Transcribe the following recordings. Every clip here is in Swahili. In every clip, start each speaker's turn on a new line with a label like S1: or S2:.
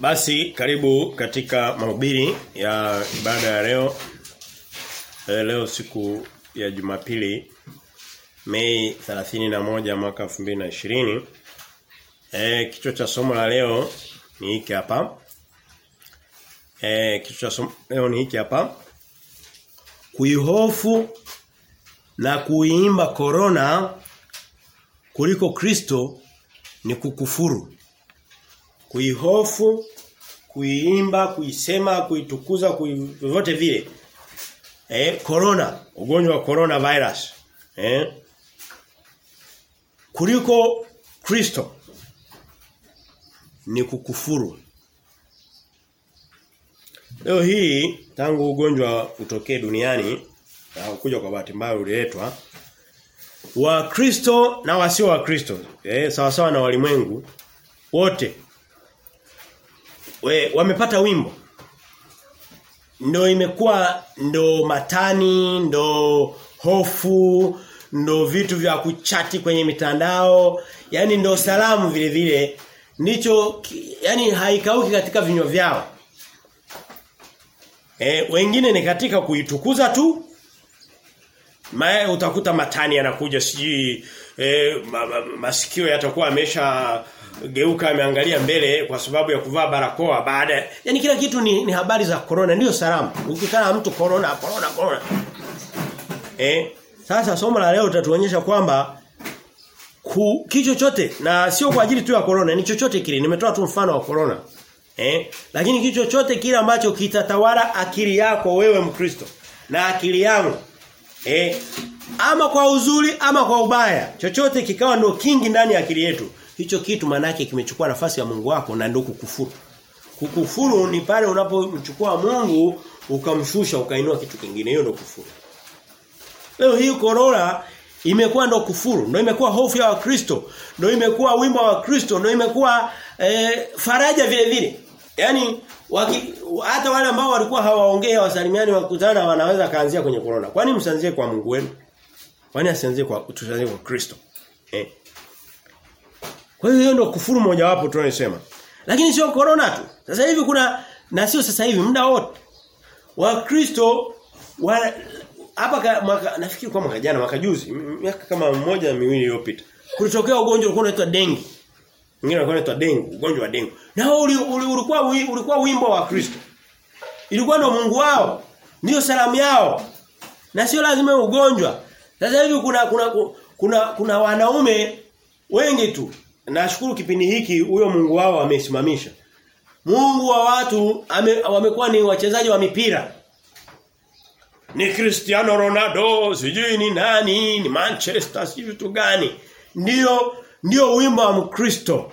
S1: Basi karibu katika mahubiri ya ibada ya leo. E, leo siku ya Jumapili Mei 31 mwaka 2020. Eh kichwa cha somo la leo ni hiki hapa. Eh kichwa cha somo leo ni hiki hapa. Kuihofu na kuiimba korona kuliko Kristo ni kukufuru. Kuihofu, kuiimba, kuisema, kuitukuza, vyovyote vile. Eh corona, ugonjwa wa corona virus. Eh kuliko Kristo ni kukufuru. Leo hii tangu ugonjwa utokee duniani na kuja kwa bahati mbaya uliletwa wa Kristo na wasio wa Kristo eh sawa sawa na walimwengu wote we, wamepata wimbo ndo imekuwa ndo matani ndo hofu ndo vitu vya kuchati kwenye mitandao yani ndo salamu vile vile ndicho yani haikauki katika vinywa vyao e, wengine ni katika kuitukuza tu Mae utakuta matani yanakuja sijui e, ma, ma, masikio yatakuwa amesha geuka ameangalia mbele kwa sababu ya kuvaa barakoa baada yani kila kitu ni, ni habari za corona ndio salamu ukikutana na mtu corona corona corona eh sasa somo la leo tutatuonyesha kwamba ku, kicho chote na sio kwa ajili tu ya corona ni chochote kile nimetoa tu mfano wa corona eh lakini kicho chote kile ambacho kitatawala akili yako wewe mkristo na akili yangu eh ama kwa uzuri ama kwa ubaya chochote kikawa ndio kingi ndani ya akili yetu hicho kitu manake kimechukua nafasi ya Mungu wako na ndio kukufuru kukufuru ni pale unapomchukua Mungu ukamshusha ukainua kitu kingine hiyo ndio kufuru Leo hii corona imekuwa ndo kufuru, ndo imekuwa hofu ya Wakristo, ndo imekuwa wimbo wa Kristo, ndo imekuwa e, faraja vile vile. Yaani waki, hata wale ambao walikuwa hawaongei wasalimiani wakutana wanaweza kaanzia kwenye corona. Kwani msianzie kwa Mungu wenu? Kwani asianzie kwa tusianzie kwa Kristo? Eh. Kwa hiyo hiyo ndo kufuru mojawapo tunayosema. Lakini sio corona tu. Sasa hivi kuna na sio sasa hivi muda wote. Wakristo wa hapa mwaka nafikiri kwa mwaka jana mwaka juzi miaka kama mmoja na miwili iliyopita kulitokea ugonjwa ulikuwa unaitwa dengue mwingine ulikuwa unaitwa dengue ugonjwa wa dengue na uli, uli, ulikuwa ulikuwa wimbo wa Kristo ilikuwa ndo Mungu wao ndio salamu yao na sio lazima ugonjwa sasa hivi kuna kuna kuna kuna wanaume wengi tu nashukuru kipindi hiki huyo Mungu wao amesimamisha Mungu wa watu ame, wamekuwa ni wachezaji wa mipira ni Cristiano Ronaldo, sijui ni nani, ni Manchester, sijui vitu gani. Ndio ndio wimbo wa Mkristo.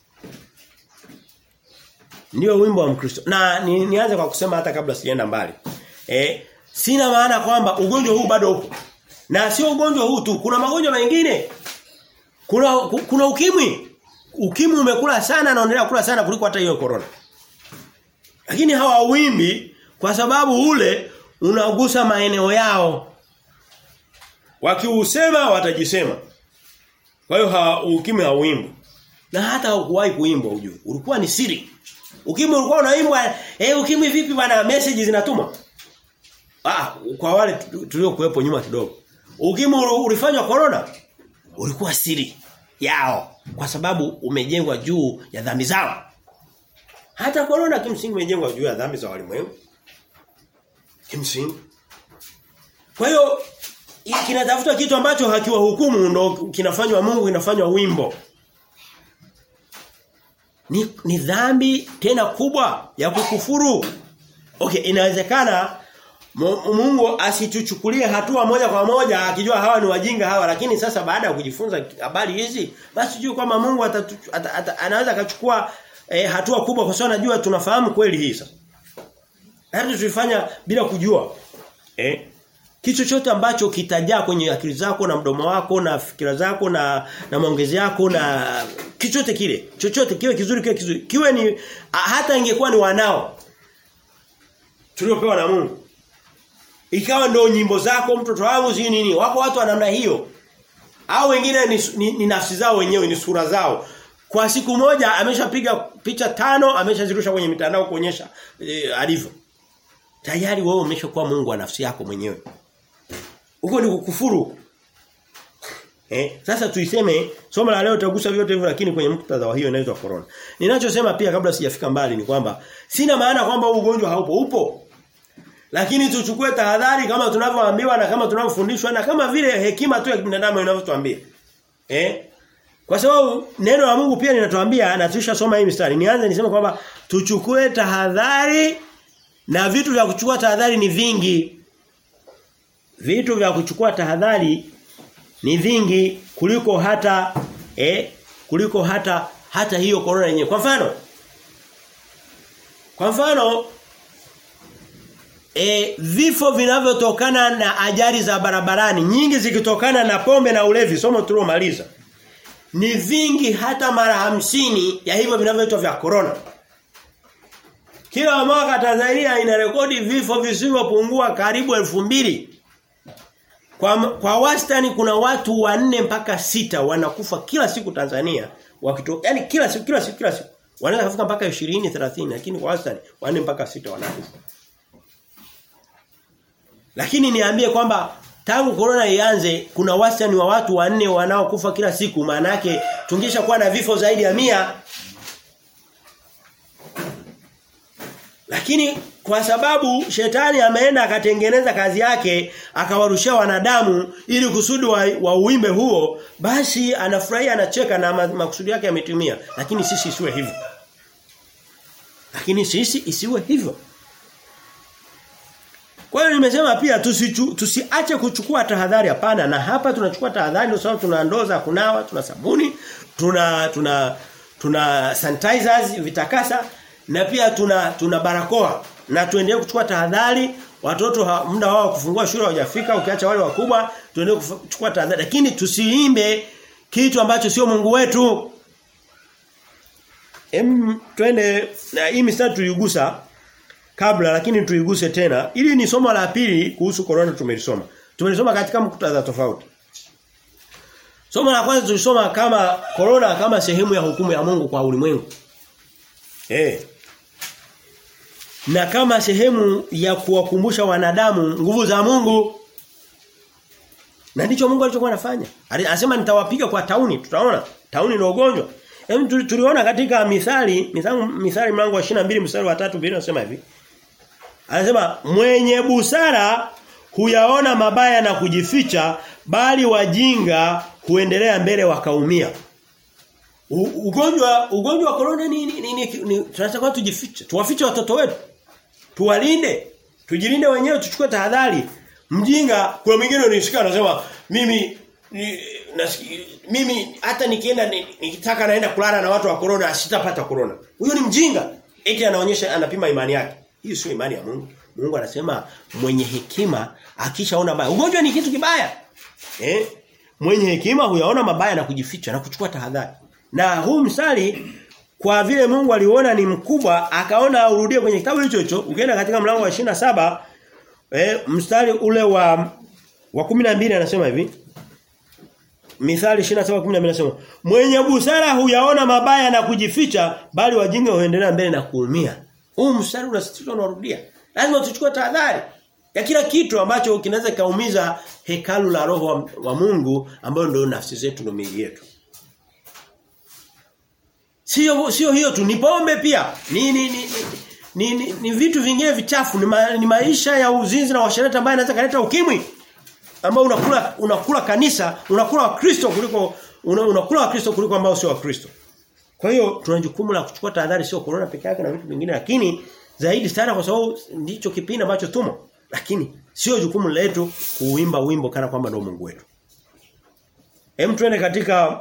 S1: Ndio wimbo wa Mkristo. Na ni, nianze kwa kusema hata kabla sienda mbali. Eh, sina maana kwamba ugonjwa huu bado upo. Na sio ugonjwa huu tu, kuna magonjwa mengine. Kuna kuna ukimwi. Ukimwi umekula sana na unaendelea kula sana kuliko hata hiyo corona. Lakini hawawimbi kwa sababu ule unagusa maeneo yao. Wakiusema watajisema. Kwa hiyo ha, ukimwi hauimbwi. Na hata haukuwahi kuimbwa ujue. Ulikuwa ni siri. Ukimwi ulikuwa unaimbwa, eh ukimwi vipi bwana message zinatuma? Ah, kwa wale tuliokuwepo nyuma kidogo. Ukimwi ulifanywa corona ulikuwa siri yao kwa sababu umejengwa juu ya dhambi zao. Hata corona kimsingi imejengwa juu ya dhambi za walimwengu. Kimsingi. Kwa hiyo kinatafuta kitu ambacho hakiwa hukumu ndo kinafanywa Mungu kinafanywa wimbo. Ni, ni dhambi tena kubwa ya kukufuru. Okay, inawezekana Mungu asituchukulie hatua moja kwa moja akijua hawa ni wajinga hawa lakini sasa baada ya kujifunza habari hizi basi juu kwamba Mungu atatu, at, at, anaweza akachukua eh, hatua kubwa kwa sababu anajua tunafahamu kweli hii sasa. Hata tulifanya bila kujua. Eh? Kitu chochote ambacho kitajaa kwenye akili zako na mdomo wako na fikira zako na na maongezi yako na kichochote kile, chochote kiwe kizuri kiwe kizuri. Kiwe ni hata ingekuwa ni wanao tuliopewa na Mungu. Ikawa ndio nyimbo zako mtoto wangu si nini? Wako watu wa namna hiyo. Au wengine ni, ni, ni nafsi zao wenyewe ni sura zao. Kwa siku moja ameshapiga picha tano ameshazirusha kwenye mitandao kuonyesha e, alivyo. Tayari wewe umeshakuwa Mungu wa nafsi yako mwenyewe. Huko ni kukufuru. Eh, sasa tuiseme somo la leo tutagusa vyote hivyo lakini kwenye muktadha wa hiyo inaitwa corona. Ninachosema pia kabla sijafika mbali ni kwamba sina maana kwamba ugonjwa haupo, upo. Lakini tuchukue tahadhari kama tunavyoambiwa na kama tunavyofundishwa na kama vile hekima tu ya binadamu inavyotuambia. Eh? Kwa sababu neno la Mungu pia linatuambia na tushasoma hii mistari. Nianze niseme kwamba tuchukue tahadhari na vitu vya kuchukua tahadhari ni vingi. Vitu vya kuchukua tahadhari ni vingi kuliko hata eh kuliko hata hata hiyo corona yenyewe. Kwa mfano Kwa mfano e, vifo vinavyotokana na ajali za barabarani nyingi zikitokana na pombe na ulevi somo tulilomaliza ni vingi hata mara hamsini ya hivyo vinavyoitwa vya corona. Kila mwaka Tanzania ina rekodi vifo visivyopungua karibu elfu mbili kwa, kwa wastani kuna watu wanne mpaka sita wanakufa kila siku Tanzania wakito yani kila siku kila siku kila siku wanaweza kufika mpaka 20 30 lakini kwa wastani wanne mpaka sita wanakufa. Lakini niambie kwamba tangu corona ianze kuna wastani wa watu wanne wanaokufa kila siku maana yake tungesha kuwa na vifo zaidi ya mia Lakini kwa sababu shetani ameenda akatengeneza kazi yake akawarushia wanadamu ili kusudi wa, wa uimbe huo basi anafurahia anacheka na makusudi yake yametimia lakini sisi isiwe hivyo lakini sisi isiwe hivyo kwa hiyo nimesema pia tusichu, tusiache kuchukua tahadhari hapana na hapa tunachukua tahadhari kwa sababu tuna ndoo za kunawa tuna sabuni tuna tuna tuna sanitizers vitakasa na pia tuna tuna barakoa na tuendelee kuchukua tahadhari watoto ha, muda wao kufungua shule hawajafika ukiacha wale wakubwa tuendelee kuchukua tahadhari lakini tusiimbe kitu ambacho sio Mungu wetu em twende na hii mistari tuigusa kabla lakini tuiguse tena ili ni somo la pili kuhusu corona tumelisoma tumelisoma katika muktadha tofauti somo la kwanza tulisoma kama corona kama sehemu ya hukumu ya Mungu kwa ulimwengu eh na kama sehemu ya kuwakumbusha wanadamu nguvu za Mungu. Na ndicho Mungu alichokuwa anafanya. Anasema nitawapiga kwa tauni, tutaona. Tauni ni ugonjwa. Hem tuliona katika mithali, mithali mithali mlango wa 22 mstari wa 3 Biblia inasema hivi. Anasema mwenye busara huyaona mabaya na kujificha bali wajinga huendelea mbele wakaumia. Ugonjwa ugonjwa wa corona ni, ni, ni, ni, ni tunataka tujifiche. Tuwafiche watoto wetu. Tuwalinde. Tujilinde wenyewe tuchukue tahadhari. Mjinga kuna mwingine unishika anasema mimi ni, nasiki, mimi hata nikienda nikitaka naenda kulala na watu wa corona sitapata corona. Huyo ni mjinga. Eti anaonyesha anapima imani yake. Hiyo sio imani ya Mungu. Mungu anasema mwenye hekima akishaona baya. Ugonjwa ni kitu kibaya. Eh? Mwenye hekima huyaona mabaya na kujificha na kuchukua tahadhari. Na huu msali kwa vile Mungu aliona ni mkubwa akaona aurudie kwenye kitabu hicho hicho ukienda katika mlango wa 27 eh mstari ule wa wa 12 anasema hivi Mithali 27:12 anasema mwenye busara huyaona mabaya na kujificha bali wajinga huendelea mbele na kuumia huu mstari unasisitiza unarudia lazima tuchukue tahadhari ya kila kitu ambacho kinaweza kaumiza hekalu la roho wa, wa Mungu ambayo ndio nafsi zetu na miili yetu Sio sio hiyo tu, ni pombe pia. Ni ni ni, ni, ni, ni vitu vingine vichafu, ni, ma, ni maisha ya uzinzi na washarati ambayo inaweza kuleta ukimwi. Ambao unakula unakula kanisa, unakula wakristo kuliko una, unakula wakristo kuliko ambao sio wakristo. Kwa hiyo tuna jukumu la kuchukua tahadhari sio corona peke yake na vitu vingine lakini zaidi sana kwa sababu ndicho kipindi ambacho tumo. Lakini sio jukumu letu kuimba wimbo kana kwamba ndio Mungu wetu. Hem tuende katika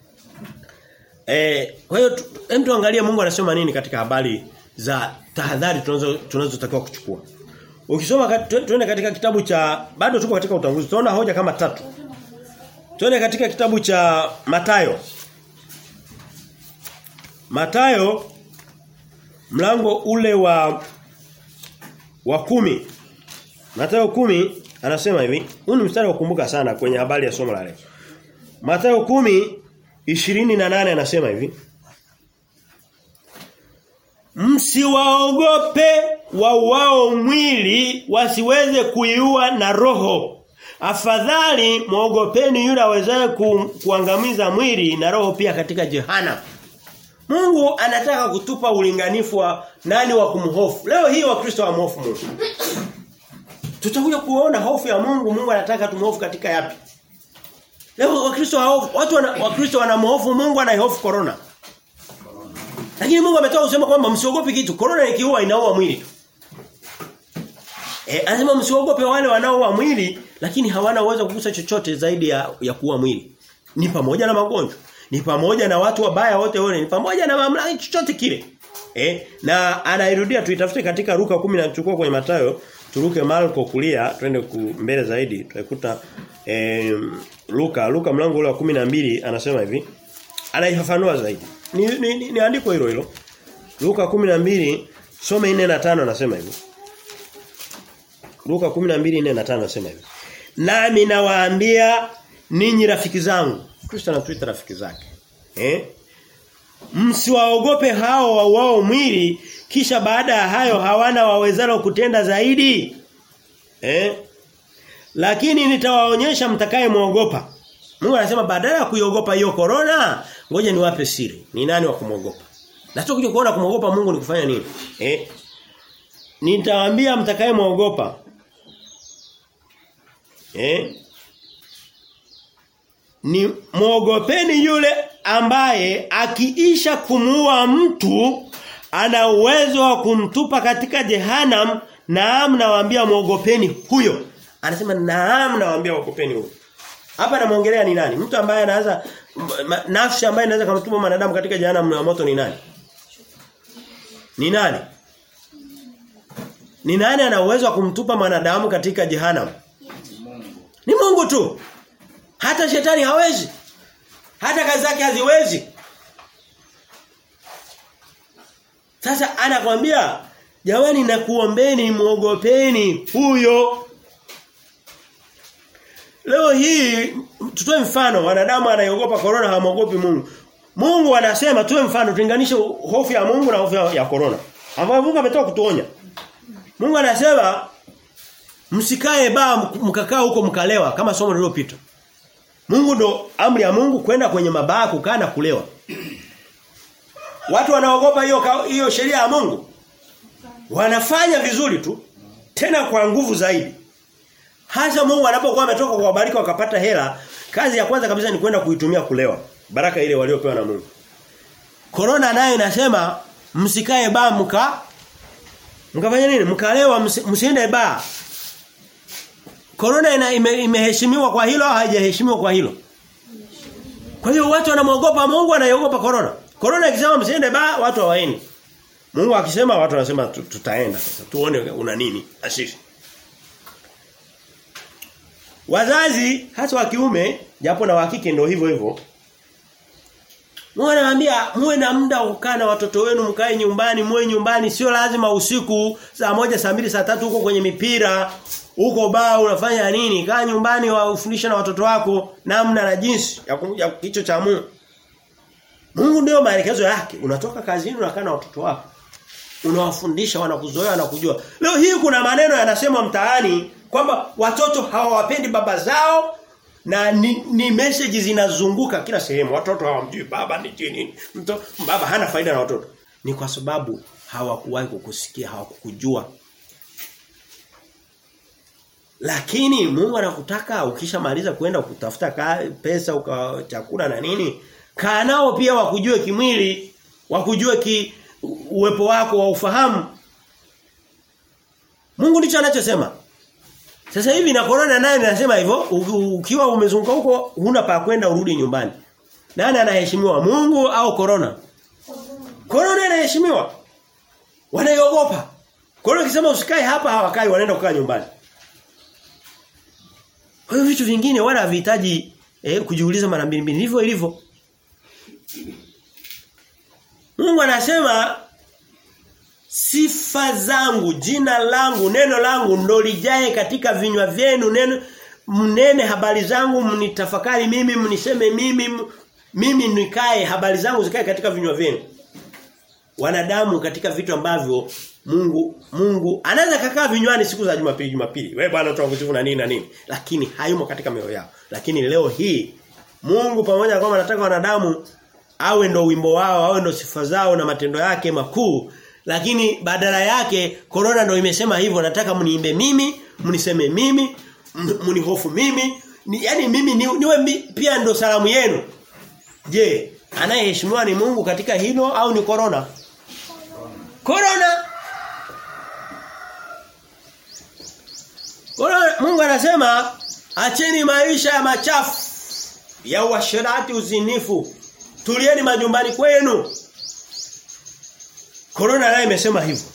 S1: Eh, kwa hiyo hem tuangalie Mungu anasema nini katika habari za tahadhari tunazo tunazotakiwa kuchukua. Ukisoma tuende katika kitabu cha bado tuko katika utangulizi. Tunaona hoja kama tatu. Tuende katika kitabu cha Matayo. Matayo mlango ule wa wa kumi Matayo kumi anasema hivi. Huu ni mstari wa kukumbuka sana kwenye habari ya somo la leo. Matayo kumi 28 anasema hivi. msiwaogope wauao mwili wasiweze kuiua na roho afadhali muogopeni yule awezaye ku, kuangamiza mwili na roho pia katika jehana Mungu anataka kutupa ulinganifu wa nani wa kumhofu leo hii wakristo wa mhofu Mungu tutakuja kuona hofu ya Mungu Mungu anataka tumhofu katika yapi leo wakristo haofu watu wana, wakristo wanamhofu Mungu anaihofu corona lakini Mungu ametoka kusema kwamba msiogope kitu. Corona ikiua inaua mwili tu. Eh, anasema msiogope wale wanaoua mwili lakini hawana uwezo kugusa chochote zaidi ya, ya kuua mwili. Ni pamoja na magonjwa, ni pamoja na watu wabaya wote wale, ni pamoja na mamlaka chochote kile. Eh, na anairudia tuitafute katika Luka 10 na chukua kwenye Mathayo, turuke Marko kulia, twende mbele zaidi, tutakuta eh, Luka, Luka mlango ule wa 12 anasema hivi. Anaifafanua zaidi. Ni, ni, ni, ni andiko hilo hilo. Luka 12 some 4 na 5 anasema hivi. Luka 12 na 5 anasema hivi. Nami nawaambia ninyi rafiki zangu. Kristo anatuita rafiki zake. Eh? Msiwaogope hao wao mwili kisha baada ya hayo hawana wawezalo kutenda zaidi. Eh? Lakini nitawaonyesha mtakaye muogopa. Mungu anasema badala ya kuiogopa hiyo corona, ngoja niwape siri. Ni nani wa kumwogopa? Na tutakuja kuona kumwogopa Mungu ni kufanya nini? Eh? Nitawaambia mtakaye muogopa. Eh? Ni muogopeni yule ambaye akiisha kumuua mtu ana uwezo wa kumtupa katika jehanam naam nawaambia muogopeni huyo. Anasema naam nawaambia muogopeni huyo. Hapa anamuongelea ni nani? Mtu ambaye anaanza nafsi ambaye inaweza kumtuma mwanadamu katika jehanamu ya moto ni nani? Ni nani? Ni nani ana uwezo wa kumtupa mwanadamu katika jehanamu? Ni Mungu tu. Hata shetani hawezi. Hata kazi zake haziwezi. Sasa anakwambia jamani nakuombeni muogopeni huyo Leo hii tutoe mfano wanadamu anayogopa corona hamuogopi Mungu. Mungu anasema tuwe mfano tulinganishe hofu ya Mungu na hofu ya corona. Ambayo Mungu ametoka kutuonya. Mungu anasema msikae baa mkakaa huko mkalewa kama somo lililopita. Mungu ndo amri ya Mungu kwenda kwenye mabaa kukaa na kulewa. Watu wanaogopa hiyo hiyo sheria ya Mungu. Wanafanya vizuri tu tena kwa nguvu zaidi. Hasa Mungu anapokuwa ametoka kuwabariki wakapata hela, kazi ya kwanza kabisa ni kwenda kuitumia kulewa. Baraka ile waliopewa na Mungu. Corona nayo inasema msikae baa mka mkafanya nini? Mkalewa msiende baa. Corona ina ime, imeheshimiwa kwa hilo au haijaheshimiwa kwa hilo? Kwa hiyo watu wanamwogopa Mungu anaiogopa corona. Corona ikisema msiende baa watu hawaendi. Mungu akisema watu wanasema tutaenda sasa. Tuone una nini asisi. Wazazi hasa wa kiume japo na wa kike ndio hivyo hivyo. Mungu anawaambia muwe na muda wa kukaa na watoto wenu mkae nyumbani, muwe nyumbani sio lazima usiku saa moja saa mbili saa tatu huko kwenye mipira, huko baa unafanya nini? Kaa nyumbani wafundisha na watoto wako namna na jinsi ya kuja kicho cha Mungu. Mungu ndio maelekezo yake. Unatoka kazini unakaa na watoto wako. Unawafundisha wanakuzoea na kujua. Leo hii kuna maneno yanasema mtaani kwamba watoto hawawapendi baba zao na ni, ni message zinazunguka kila sehemu. Watoto hawamjui baba ni nini. Mto baba hana faida na watoto. Ni kwa sababu hawakuwahi kukusikia, hawakukujua. Lakini Mungu anakutaka ukishamaliza kwenda kutafuta pesa uka chakula na nini, kaa nao pia wakujue kimwili, wakujue ki uwepo wako wa ufahamu. Mungu ndicho anachosema. Sasa hivi na corona naye anasema hivyo ukiwa umezunguka huko huna pa kwenda urudi nyumbani. Nani anaheshimiwa Mungu au corona? Corona inaheshimiwa. Wanaiogopa. Corona ikisema usikae hapa hawakai wanaenda kukaa nyumbani. Kwa hiyo vitu vingine wala havihitaji eh, kujiuliza mara mbili mbili. Hivyo ilivyo. Mungu anasema sifa zangu, jina langu, neno langu ndo lijae katika vinywa vyenu, neno mnene habari zangu, mnitafakari mimi, mniseme mimi, mimi nikae habari zangu zikae katika vinywa vyenu. wanadamu katika vitu ambavyo Mungu Mungu anaweza kakaa vinywani siku za Jumapili Jumapili. Wewe bwana tunakusifu na nini na nini. Lakini hayumo katika mioyo yao. Lakini leo hii Mungu pamoja na kwamba anataka wanadamu awe ndo wimbo wao, awe ndo sifa zao na matendo yake makuu, lakini badala yake corona ndo imesema hivyo nataka mniimbe mimi, mniseme mimi, mnihofu mimi, ni, yani mimi ni, niwe mi, pia ndo salamu yenu. Je, anayeheshimiwa ni Mungu katika hilo au ni corona? Corona. Corona Mungu anasema acheni maisha ya machafu ya uasherati uzinifu. Tulieni majumbani kwenu. Corona naye imesema hivyo.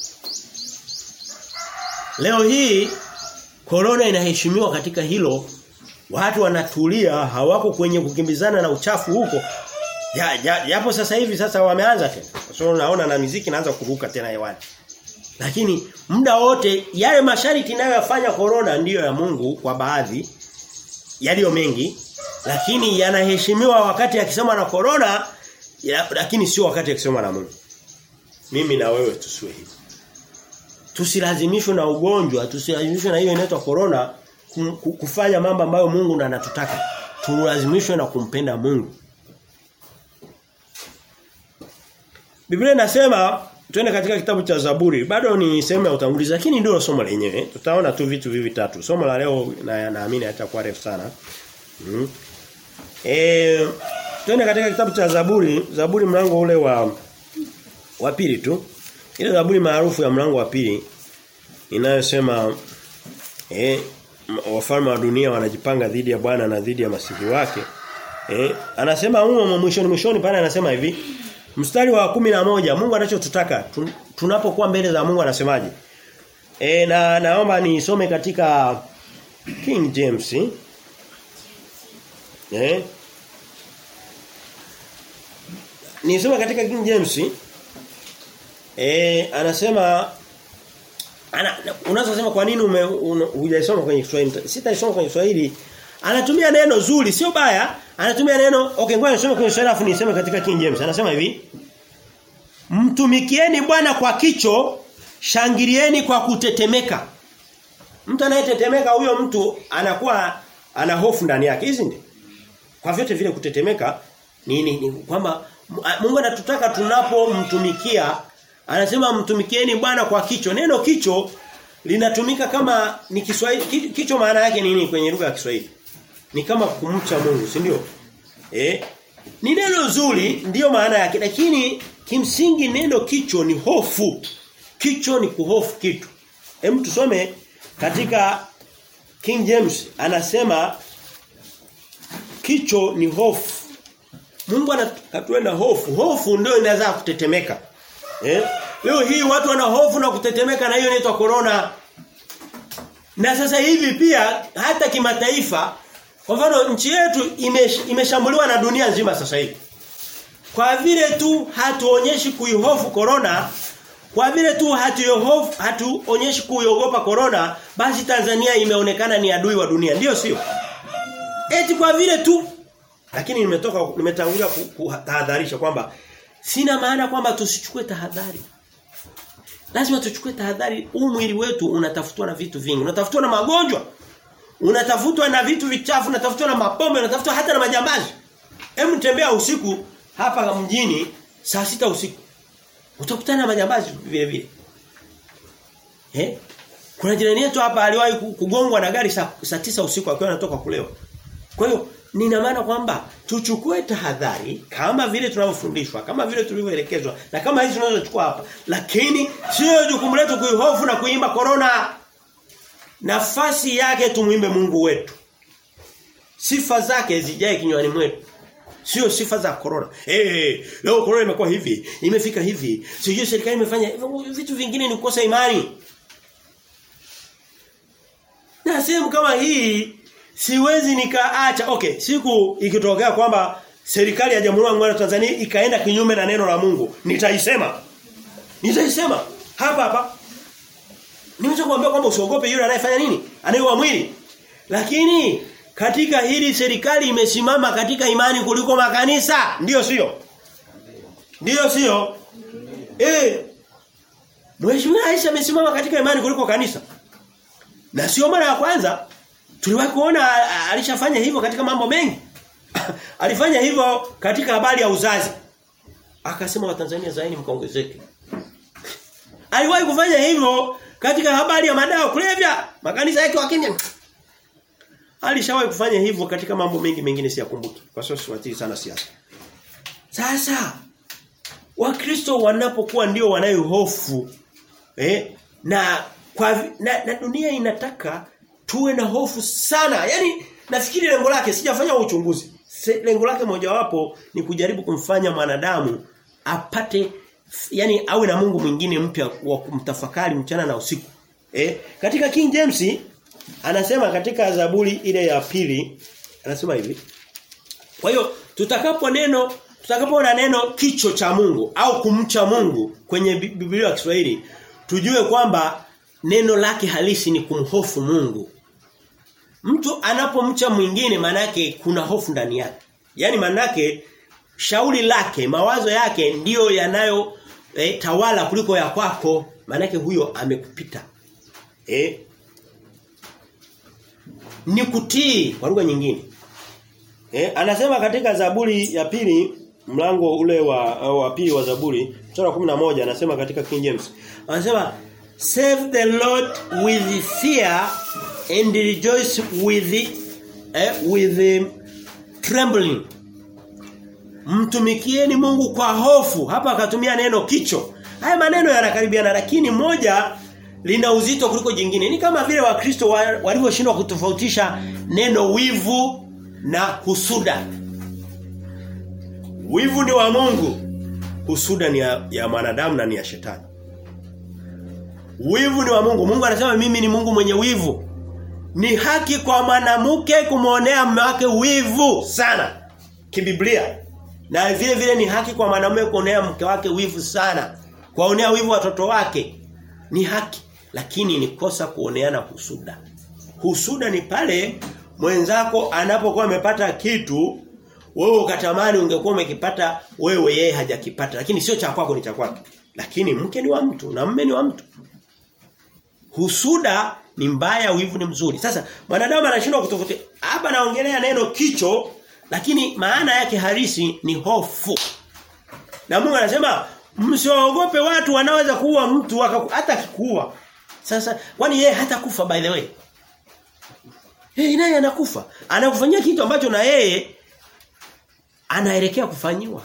S1: Leo hii corona inaheshimiwa katika hilo. Watu wanatulia, hawako kwenye kukimbizana na uchafu huko. Ya, ya, yapo sasa hivi sasa wameanza tena. So unaona na muziki inaanza kuruka tena hewani. Lakini muda wote yale masharti inayoyafanya corona ndiyo ya Mungu kwa baadhi yaliyo mengi lakini yanaheshimiwa wakati akisema na corona ya, lakini sio wakati akisema na Mungu. Mimi na wewe tusiwe hivi. Tusilazimishwe na ugonjwa, tusilazimishwe na hiyo inaitwa corona kufanya mambo ambayo Mungu na anatutaka. Tulazimishwe na kumpenda Mungu. Biblia inasema twende katika kitabu cha Zaburi. Bado ni sehemu ya utangulizi lakini ndio somo lenyewe. Tutaona tu vitu vivi tatu. Somo la leo na naamini hatakuwa refu sana. Mm. Eh twende katika kitabu cha Zaburi, Zaburi mlango ule wa wa pili tu. Ile Zaburi maarufu ya mlango wa pili inayosema eh wafalme wa dunia wanajipanga dhidi ya Bwana na dhidi ya masihi wake. Eh anasema humo mwishoni mwishoni pale anasema hivi mstari wa kumi na moja Mungu anachotutaka tun, tunapokuwa mbele za Mungu anasemaje? E, na naomba nisome katika King James. Eh? Nisome katika King James. Eh anasema ana unaweza kusema kwa nini hujaisoma kwenye Kiswahili? Sitaisoma kwenye Kiswahili. Anatumia neno zuri sio baya, anatumia neno okay ngoja nisome kwenye Kiswahili afu niseme katika King James. Anasema hivi Mtumikieni Bwana kwa kicho, shangilieni kwa kutetemeka. Mtu anayetetemeka huyo mtu anakuwa ana hofu ndani yake, hizi ndio. Kwa vyote vile kutetemeka ni, ni, ni kwamba Mungu anatutaka tunapomtumikia anasema mtumikieni Bwana kwa kicho. Neno kicho linatumika kama ni Kiswahili kicho maana yake nini kwenye lugha ya Kiswahili? Ni kama kumcha Mungu, si ndio? Eh? Ni neno zuri ndiyo maana yake lakini kimsingi neno kicho ni hofu. Kicho ni kuhofu kitu. Hem tusome katika King James anasema kicho ni hofu. Mungu anatuenda hofu. Hofu ndio inaweza kutetemeka. Eh? Leo hii watu wana hofu na kutetemeka na hiyo inaitwa corona. Na sasa hivi pia hata kimataifa kwa mfano nchi yetu imeshambuliwa na dunia nzima sasa hivi. Kwa vile tu hatuonyeshi kuihofu corona, kwa vile tu hatuyohofu hatuonyeshi kuiogopa corona, basi Tanzania imeonekana ni adui wa dunia. Ndiyo sio? Eti kwa vile tu lakini nimetoka nimetangulia kutahadharisha kwamba sina maana kwamba tusichukue tahadhari. Lazima tuchukue tahadhari. Huu mwili wetu unatafutwa na vitu vingi. Unatafutwa na magonjwa. Unatafutwa na vitu vichafu, unatafutwa na mapombe, unatafutwa hata na majambazi. Hebu tembea usiku hapa mjini saa sita usiku. Utakutana na majambazi vile vile. Eh? Kuna jirani yetu hapa aliwahi kugongwa na gari saa, saa tisa usiku akiwa anatoka kulewa. Kwa hiyo nina maana kwamba tuchukue tahadhari kama vile tunavyofundishwa, kama vile tulivyoelekezwa na kama hizi tunazochukua hapa. Lakini sio jukumu letu kuihofu na kuimba corona. Nafasi yake tumwimbe Mungu wetu. Sifa zake zijae kinywani mwetu. Sio sifa za corona. Eh, hey, leo corona imekuwa hivi, imefika hivi. Sio serikali imefanya vitu vingine ni kukosa imani. Na sehemu kama hii siwezi nikaacha. Okay, siku ikitokea kwamba serikali ya Jamhuri ya Muungano wa Tanzania ikaenda kinyume na neno la Mungu, nitaisema. Nitaisema hapa hapa. Nimesha kuambia kwamba usiogope yule anayefanya nini? Anayeua mwili. Lakini katika hili serikali imesimama katika imani kuliko makanisa. Ndiyo sio? Ndiyo sio? Eh. Mheshimiwa Rais amesimama katika imani kuliko kanisa. Na sio mara ya kwanza. Tuliwahi kuona alishafanya hivyo katika mambo mengi. Alifanya hivyo katika habari ya uzazi. Akasema Watanzania zaini mkaongezeke. Aliwahi kufanya hivyo katika habari ya madawa kulevya. Makanisa yake wakimya. Alishawahi kufanya hivyo katika mambo mengi mengine siyakumbuki. Kwa sababu siwatii sana siasa. Sasa Wakristo wanapokuwa ndio wanayo hofu eh na kwa na, na dunia inataka tuwe na hofu sana. Yaani nafikiri lengo lake sijafanya uchunguzi. Lengo lake mojawapo ni kujaribu kumfanya mwanadamu apate yani awe na Mungu mwingine mpya wa kumtafakari mchana na usiku. Eh katika King James anasema katika Zaburi ile ya pili anasema hivi. Kwa hiyo tutakapo neno tutakapoona neno kicho cha Mungu au kumcha Mungu kwenye Biblia ya Kiswahili tujue kwamba neno lake halisi ni kumhofu Mungu. Mtu anapomcha mwingine manake kuna hofu ndani yake. Yaani manake shauri lake, mawazo yake ndiyo yanayo eh, tawala kuliko ya kwako. Manake huyo amekupita. Eh? Ni kutii kwa lugha nyingine. Eh, anasema katika Zaburi ya pili mlango ule wa wa pili wa Zaburi mstari wa 11 anasema katika King James. Anasema Save the Lord with fear and rejoice with eh, with trembling. Mtumikieni Mungu kwa hofu. Hapa akatumia neno kicho. Haya maneno yanakaribiana lakini moja lina uzito kuliko jingine. Ni kama vile Wakristo walivyoshindwa kutofautisha neno wivu na husuda. Wivu ni wa Mungu. Husuda ni ya, ya mwanadamu na ni ya shetani. Wivu ni wa Mungu. Mungu anasema mimi ni Mungu mwenye wivu. Ni haki kwa mwanamke kumuonea mume wake wivu sana. Kibiblia. Na vile vile ni haki kwa mwanamume kuonea mke wake wivu sana. Kuonea wivu watoto wake. Ni haki. Lakini ni kosa kuoneana husuda. Husuda ni pale mwenzako anapokuwa amepata kitu wewe ukatamani ungekuwa umekipata wewe yeye hajakipata lakini sio cha kwako ni cha kwake. Lakini mke ni wa mtu na mume ni wa mtu. Husuda ni mbaya, wivu ni mzuri. Sasa mwanadamu anashindwa kutofauti. Hapa naongelea neno kicho lakini maana yake halisi ni hofu. Na Mungu anasema msiogope watu wanaweza kuua mtu hata kikuua. Sasa kwani yeye hata kufa by the way? Yeye naye anakufa. Anakufanyia kitu ambacho na yeye anaelekea kufanyiwa.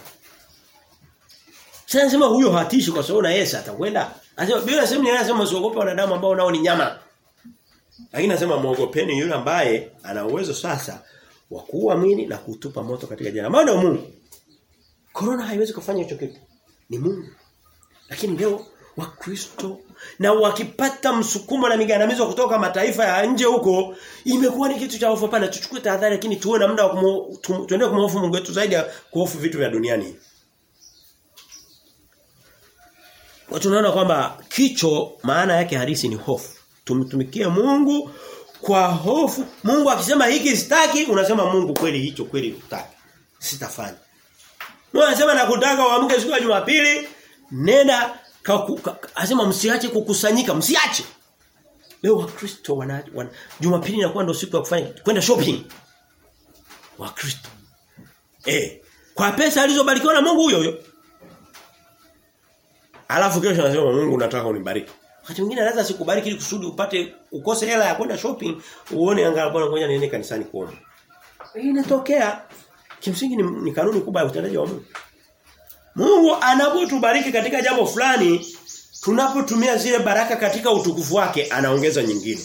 S1: Sasa nasema huyo hatishi kwa sababu na Yesu atakwenda. Anasema Biblia inasema ni anasema usiogope wanadamu ambao nao ni nyama. Lakini nasema muogopeni yule ambaye ana uwezo sasa wa kuua mwili na kutupa moto katika jana. Maana Mungu. Corona haiwezi kufanya hicho kitu. Ni Mungu. Lakini leo Wakristo na wakipata msukumo na migandamizo kutoka mataifa ya nje huko imekuwa ni kitu cha hofu pana tuchukue tahadhari lakini tuwe na muda wa tuendelee kumhofu Mungu wetu zaidi ya kuhofu vitu vya duniani. Kwa tunaona kwamba kicho maana yake halisi ni hofu. Tumtumikie Mungu kwa hofu. Mungu akisema hiki sitaki, unasema Mungu kweli hicho kweli hutaki. Sitafanya. Mungu anasema nakutaka uamke siku ya Jumapili, nenda asema msiache kukusanyika, msiache. Leo Wakristo wana, wana Jumapili inakuwa ndio siku ya kufanya kwenda shopping. Wakristo. Eh, kwa pesa alizobarikiwa na Mungu huyo huyo. Alafu kesho anasema Mungu nataka unibariki. Wakati mwingine anaweza sikubariki ili kusudi upate ukose hela ya kwenda shopping, uone angalau bwana ngoja niende kanisani kuomba. Hii inatokea. Kimsingi ni, ni kanuni kubwa ya utendaji wa Mungu. Mungu anapotubariki katika jambo fulani, tunapotumia zile baraka katika utukufu wake, anaongeza nyingine.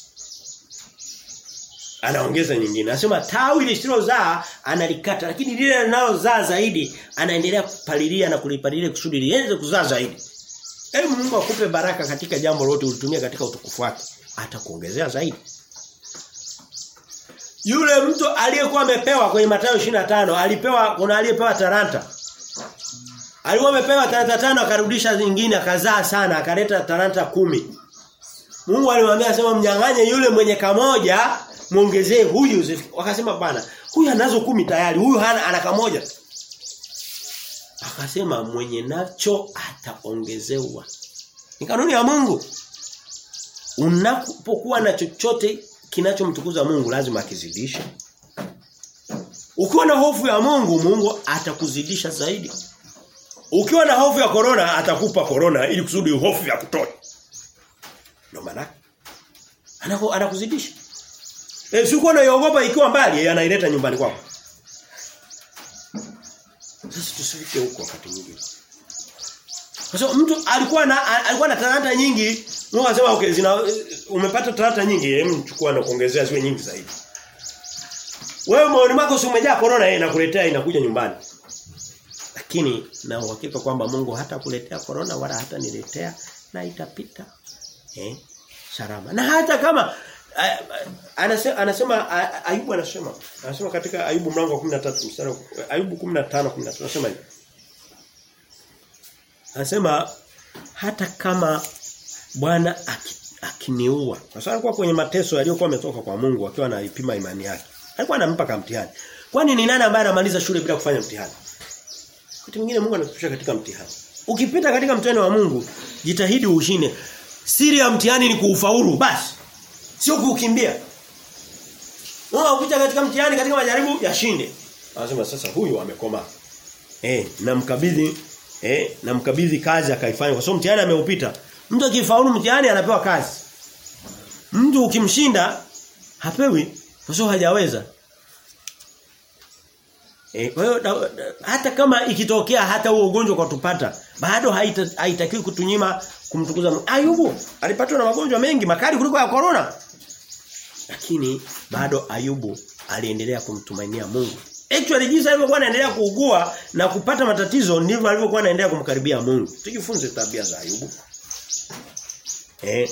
S1: Anaongeza nyingine. Anasema tawi lisilozaa analikata, lakini lile linalozaa zaidi anaendelea kupalilia na kulipalilia kusudi lienze kuzaa zaidi. Hebu Mungu akupe baraka katika jambo lote ulitumia katika utukufu wake, atakuongezea zaidi. Yule mtu aliyekuwa amepewa kwenye Mathayo 25 alipewa kuna aliyepewa talanta. Alikuwa amepewa talanta tano akarudisha zingine akazaa sana akaleta talanta kumi. Mungu alimwambia sema mnyang'anye yule mwenye kamoja muongezee huyu wakasema bana huyu anazo kumi tayari huyu hana ana kamoja. Akasema mwenye nacho ataongezewa. Ni kanuni ya Mungu. Unapokuwa na chochote kinachomtukuza Mungu lazima akizidishe. Ukiwa na hofu ya Mungu, Mungu atakuzidisha zaidi. Ukiwa na hofu ya corona atakupa corona ili kusudi hofu ya kutosha. Ndio maana anako anakuzidisha. Eh sikuwa unaiogopa ikiwa mbali yeye anaileta nyumbani kwako. Sasa tusifike huko wakati mwingine. Kwa sababu mtu alikuwa na alikuwa na talanta nyingi, Mungu anasema okay zina umepata talanta nyingi, hem chukua na kuongezea ziwe nyingi zaidi. Wewe maoni mako si umejaa corona yeye inakuletea inakuja nyumbani. Lakini na uhakika kwamba Mungu hata kuletea corona wala hata niletea na itapita. Eh? Salama. Na hata kama anasema anasema Ayubu anasema anasema katika Ayubu mlango wa 13 mstari Ayubu 15 13 anasema hivi. Anasema hata kama Bwana akiniua. Kwa sababu alikuwa kwenye mateso yaliyokuwa ametoka kwa Mungu akiwa anaipima imani yake. Alikuwa anampa kama mtihani. Kwani ni nani ambaye anamaliza shule bila kufanya mtihani? Wakati mwingine Mungu anakushusha katika mtihani. Ukipita katika mtihani wa Mungu, jitahidi ushinde. Siri ya mtihani ni kuufaulu basi. Sio kuukimbia. Mungu ukipita katika mtihani katika majaribu yashinde. Anasema sasa huyu amekoma. Eh, namkabidhi eh namkabidhi kazi akaifanya kwa sababu mtihani ameupita. Mtu akifaulu mtihani anapewa kazi. Mtu ukimshinda hapewi kwa sababu hajaweza. Eh, kwa hiyo hata kama ikitokea hata huo ugonjwa kwa tupata bado haitakiwi kutunyima kumtukuza Mungu. Ayubu alipatwa na magonjwa mengi makali kuliko ya corona. Lakini bado Ayubu aliendelea kumtumainia Mungu. Actually jinsi alivyokuwa anaendelea kuugua na kupata matatizo ndivyo alivyokuwa anaendelea kumkaribia Mungu. Tujifunze tabia za Ayubu. Eh.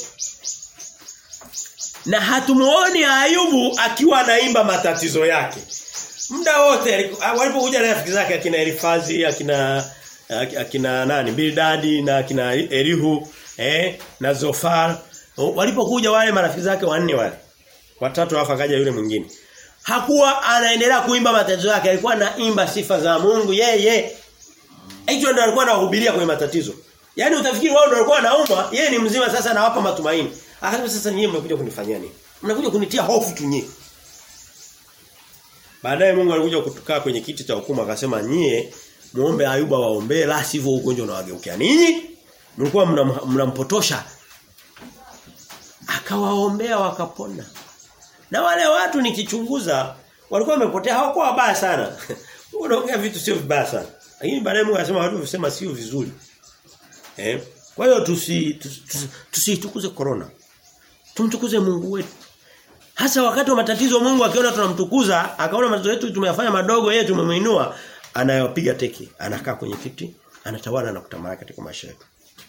S1: Na hatumuoni Ayubu akiwa anaimba matatizo yake. Muda wote walipokuja na rafiki zake akina Elifazi, akina akina nani Bildadi na akina Elihu eh na Zofar walipokuja wale marafiki zake wanne wale watatu alafu akaja yule mwingine hakuwa anaendelea kuimba matatizo yake alikuwa anaimba sifa za Mungu yeye hicho ndio alikuwa anahubiria kwenye matatizo yani utafikiri wao ndio walikuwa wanaumwa yeye ni mzima sasa anawapa matumaini akasema sasa nyinyi mmekuja kunifanyia nini mnakuja kunitia hofu tu nyinyi baadaye Mungu alikuja kutukaa kwenye kiti cha hukumu akasema nyie muombe Ayuba waombee la sivyo ugonjwa unawageukia ninyi mlikuwa mnampotosha mna akawaombea wakapona na wale watu nikichunguza walikuwa wamepotea hawakuwa wabaya sana unaongea vitu sio vibaya sana lakini baadaye Mungu anasema watu wasema sio vizuri eh kwa hiyo tusi tusitukuze tusi corona tumtukuze Mungu wetu hasa wakati wa matatizo Mungu akiona tunamtukuza akaona matatizo yetu tumeyafanya madogo yeye tumemwinua anayopiga teki anakaa kwenye kiti anatawala na kutamalaki katika maisha yetu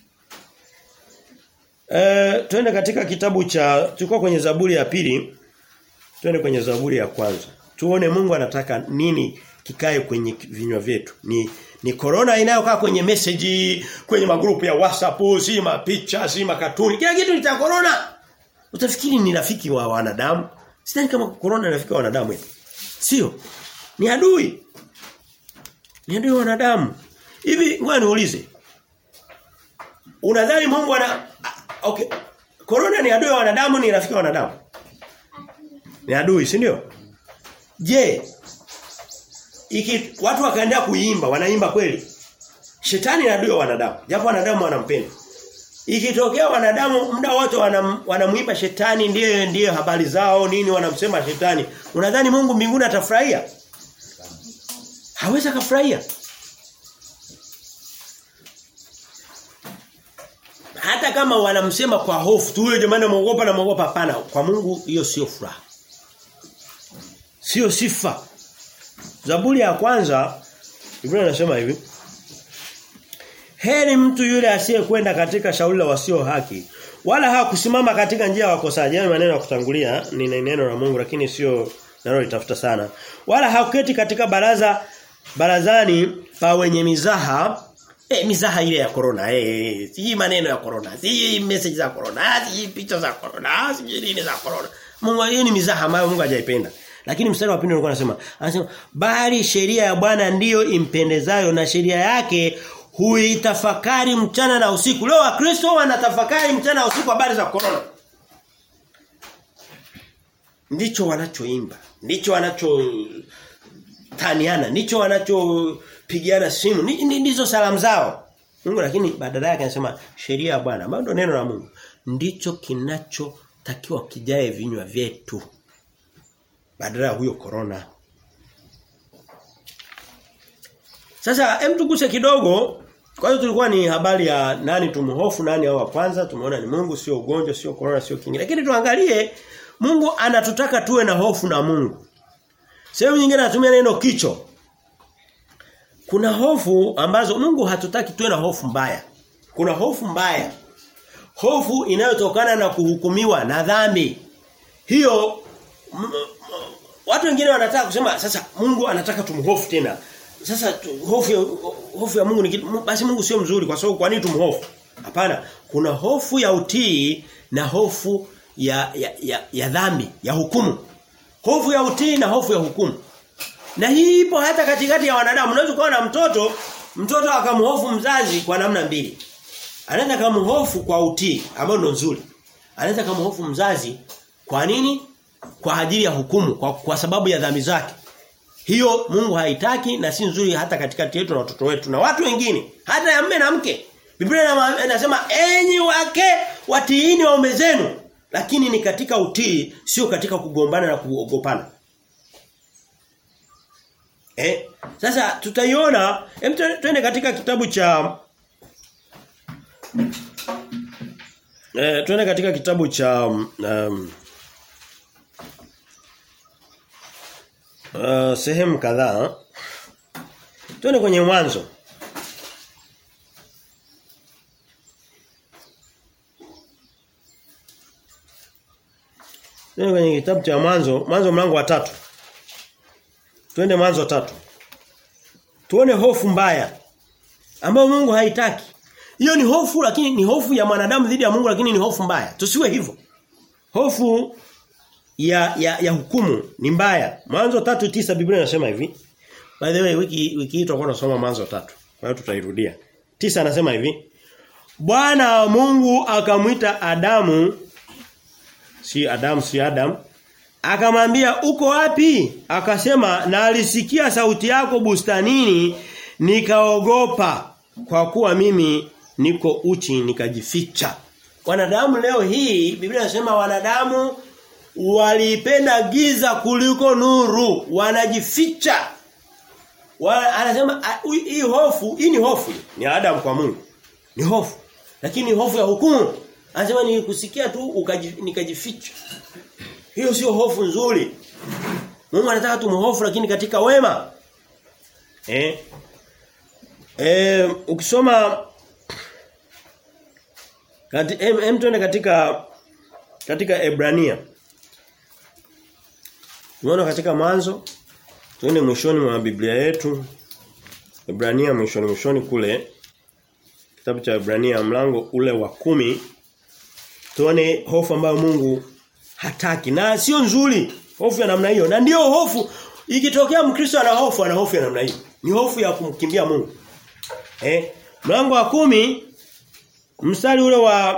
S1: Eh twende katika kitabu cha tulikuwa kwenye Zaburi ya pili twende kwenye Zaburi ya kwanza tuone Mungu anataka nini kikae kwenye vinywa vyetu ni ni corona inayokaa kwenye message kwenye magrupu ya WhatsApp si mapicha si makatuni kila kitu ni cha corona utafikiri ni rafiki wa wanadamu sidhani kama corona ni rafiki wa wanadamu eti sio ni adui ni adui wa wanadamu hivi ngoja niulize unadhani Mungu ana okay corona ni adui wa wanadamu ni rafiki wa wanadamu ni adui si ndio je iki watu wakaendelea kuimba wanaimba kweli shetani ni adui wa wanadamu japo wanadamu wanampenda ikitokea wanadamu muda wote wanam, wanamuimba shetani ndiye ndiye habari zao nini wanamsema shetani unadhani Mungu mbinguni atafurahia hawezi kufurahia hata kama wanamsema kwa hofu tu yule jamani muogopa na muogopa hapana kwa Mungu hiyo sio furaha sio sifa Zaburi ya kwanza Biblia inasema hivi Heri mtu yule asiyekwenda katika shauri la wasio haki wala hakusimama katika njia ya wakosaji. Hayo maneno ya kutangulia ni neno la Mungu lakini sio nalo litafuta sana. Wala hakuketi katika baraza barazani pa wenye mizaha Eh mizaha ile ya corona eh si maneno ya corona si message za corona si picha za corona si nini za corona Mungu hiyo ni mizaha ambayo Mungu hajaipenda Lakini mstari wa pili ulikuwa unasema anasema bali sheria ya Bwana ndiyo impendezayo na sheria yake huitafakari mchana na usiku. Leo Wakristo wanatafakari mchana na usiku habari za corona. Ndicho wanachoimba, ndicho wanacho taniana, ndicho wanachopigiana simu, ndizo salamu zao. Mungu lakini badala yake anasema sheria ya Bwana, ambayo ndio neno la Mungu, ndicho kinachotakiwa kijae vinywa vyetu. Badala ya huyo corona. Sasa hem tuguse kidogo kwa hiyo tulikuwa ni habari ya nani tumhofu nani au wa kwanza tumeona ni Mungu sio ugonjwa sio corona sio kingine lakini tuangalie Mungu anatutaka tuwe na hofu na Mungu. Sehemu nyingine anatumia neno kicho. Kuna hofu ambazo Mungu hatutaki tuwe na hofu mbaya. Kuna hofu mbaya. Hofu inayotokana na kuhukumiwa na dhambi. Hiyo watu wengine wanataka kusema sasa Mungu anataka tumhofu tena. Sasa hofu ya, hofu ya Mungu ni kitu basi Mungu sio mzuri kwa sababu kwa nini tumhofu? Hapana, kuna hofu ya utii na hofu ya ya, ya, ya dhambi, ya hukumu. Hofu ya utii na hofu ya hukumu. Na hii ipo hata katikati ya wanadamu. Unaweza kuwa na mtoto, mtoto akamhofu mzazi kwa namna mbili. Anaweza kumhofu kwa utii, ambao ndio nzuri. Anaweza kumhofu mzazi kwa nini? Kwa ajili ya hukumu, kwa, kwa sababu ya dhambi zake. Hiyo Mungu haitaki na si nzuri hata katikati yetu na watoto wetu na watu wengine, hata ya mume na mke. Biblia inasema enyi wake watiini waume zenu, lakini ni katika utii, sio katika kugombana na kuogopana. Eh, sasa tutaiona, hem twende katika kitabu cha Eh, twende katika kitabu cha um, uh, sehemu kadhaa. Twende kwenye mwanzo. Twende kwenye kitabu cha mwanzo, mwanzo mlango wa tatu. Twende mwanzo wa tatu. Tuone hofu mbaya ambayo Mungu haitaki. Hiyo ni hofu lakini ni hofu ya mwanadamu dhidi ya Mungu lakini ni hofu mbaya. Tusiwe hivyo. Hofu ya ya, ya hukumu ni mbaya. Mwanzo tatu tisa Biblia inasema hivi. By the way wiki wiki hii tutakuwa tunasoma mwanzo tatu. Kwa hiyo tutairudia. Tisa anasema hivi. Bwana Mungu akamwita Adamu si Adamu si Adam akamwambia uko wapi? Akasema na alisikia sauti yako bustanini nikaogopa kwa kuwa mimi niko uchi nikajificha. Wanadamu leo hii Biblia inasema wanadamu walipenda giza kuliko nuru, wanajificha. Wa, anasema hii hofu, hii ni hofu, ni Adam kwa Mungu. Ni hofu. Lakini ni hofu ya hukumu. Anasema ni kusikia tu ukaji, nikajificha. Hiyo sio hofu nzuri. Mungu anataka tumhofu lakini katika wema. Eh? Eh, ukisoma kati em, em tuende katika katika Ebrania. Tunaona katika mwanzo tuende mwishoni mwa Biblia yetu. Ebrania mwishoni mwishoni kule kitabu cha Ebrania mlango ule wa kumi tuone hofu ambayo Mungu hataki na sio nzuri hofu ya namna hiyo na ndiyo hofu ikitokea mkristo ana hofu ana hofu ya namna hiyo ni hofu ya kumkimbia Mungu eh mlango wa kumi mstari ule wa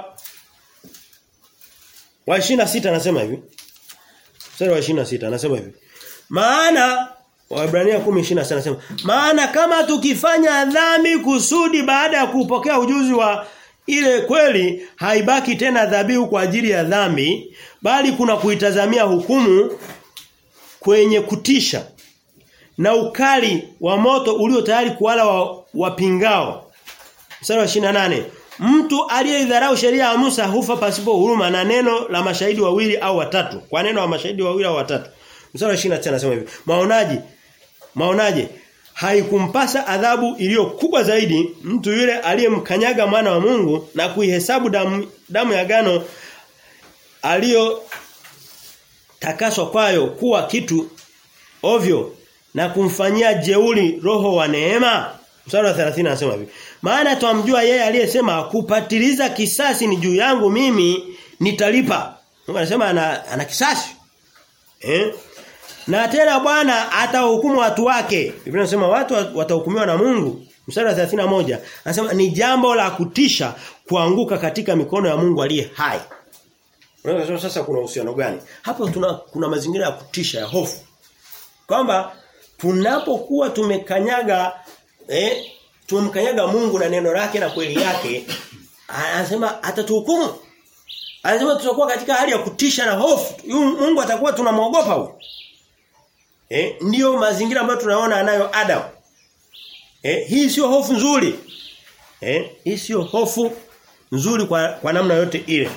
S1: wa 26 anasema hivi mstari wa 26 anasema hivi maana Waebrania 10:26 anasema maana kama tukifanya dhambi kusudi baada ya kupokea ujuzi wa ile kweli haibaki tena dhabihu kwa ajili ya dhambi bali kuna kuitazamia hukumu kwenye kutisha na ukali wa moto ulio tayari kuwala wa, wapingao mstari wa 28 mtu aliyeidharau sheria ya Musa hufa pasipo huruma na neno la mashahidi wawili au watatu kwa neno la mashahidi wawili au watatu mstari wa 29 anasema hivi maonaji maonaje haikumpasa adhabu iliyo kubwa zaidi mtu yule aliyemkanyaga mwana wa Mungu na kuihesabu damu, damu ya gano aliyo takaswa kwayo kuwa kitu ovyo na kumfanyia jeuli roho wa neema mstari wa 30 anasema hivi maana twamjua yeye aliyesema kupatiliza kisasi ni juu yangu mimi nitalipa Mungu anasema ana, ana kisasi eh Na tena Bwana atahukumu watu wake. Biblia inasema watu watahukumiwa na Mungu. Mstari wa 31 anasema ni jambo la kutisha kuanguka katika mikono ya Mungu aliye hai. Unaweza sasa kuna uhusiano gani? Hapo tuna kuna mazingira ya kutisha ya hofu. Kwamba tunapokuwa tumekanyaga eh tumemkanyaga Mungu na neno lake na kweli yake anasema atatuhukumu. Anasema tutakuwa katika hali ya kutisha na hofu. Mungu atakuwa tunamwogopa huyo. Eh ndio mazingira ambayo tunaona anayo Adam. Eh hii sio hofu nzuri. Eh hii sio hofu nzuri kwa kwa namna yote ile.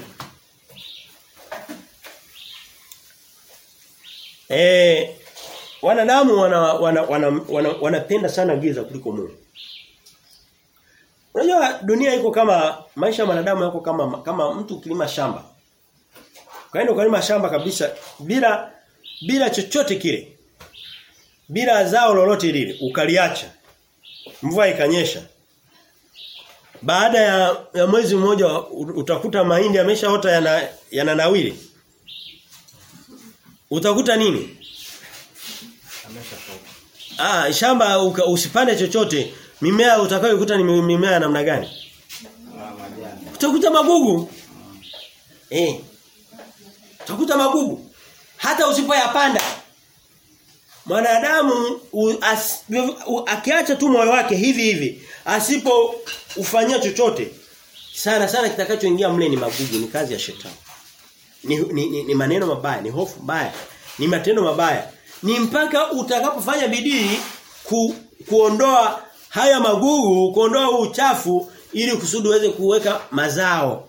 S1: Eh wanadamu wana wana, wana, wana wanapenda sana giza kuliko Mungu. Unajua dunia iko kama maisha ya wanadamu yako kama kama mtu kilima shamba. Kaenda ukalima shamba kabisa bila bila chochote kile. Bila zao lolote lile ukaliacha. Mvua ikanyesha. Baada ya, ya mwezi mmoja utakuta mahindi yameshaota yana yananawili. Utakuta nini? Ah, shamba uka, usipande chochote. Mimea utakayokuta ni mimea namna gani? Utakuta magugu. Eh. Utakuta magugu. Hata usipoyapanda. Mwanadamu akiacha tu moyo wake hivi hivi, asipo ufanyia chochote, sana sana kitakachoingia mle ni magugu, ni kazi ya shetani. Ni, ni, ni, ni maneno mabaya, ni hofu mbaya, ni matendo mabaya. Ni mpaka utakapofanya bidii ku, kuondoa haya magugu, kuondoa uchafu ili kusudi uweze kuweka mazao.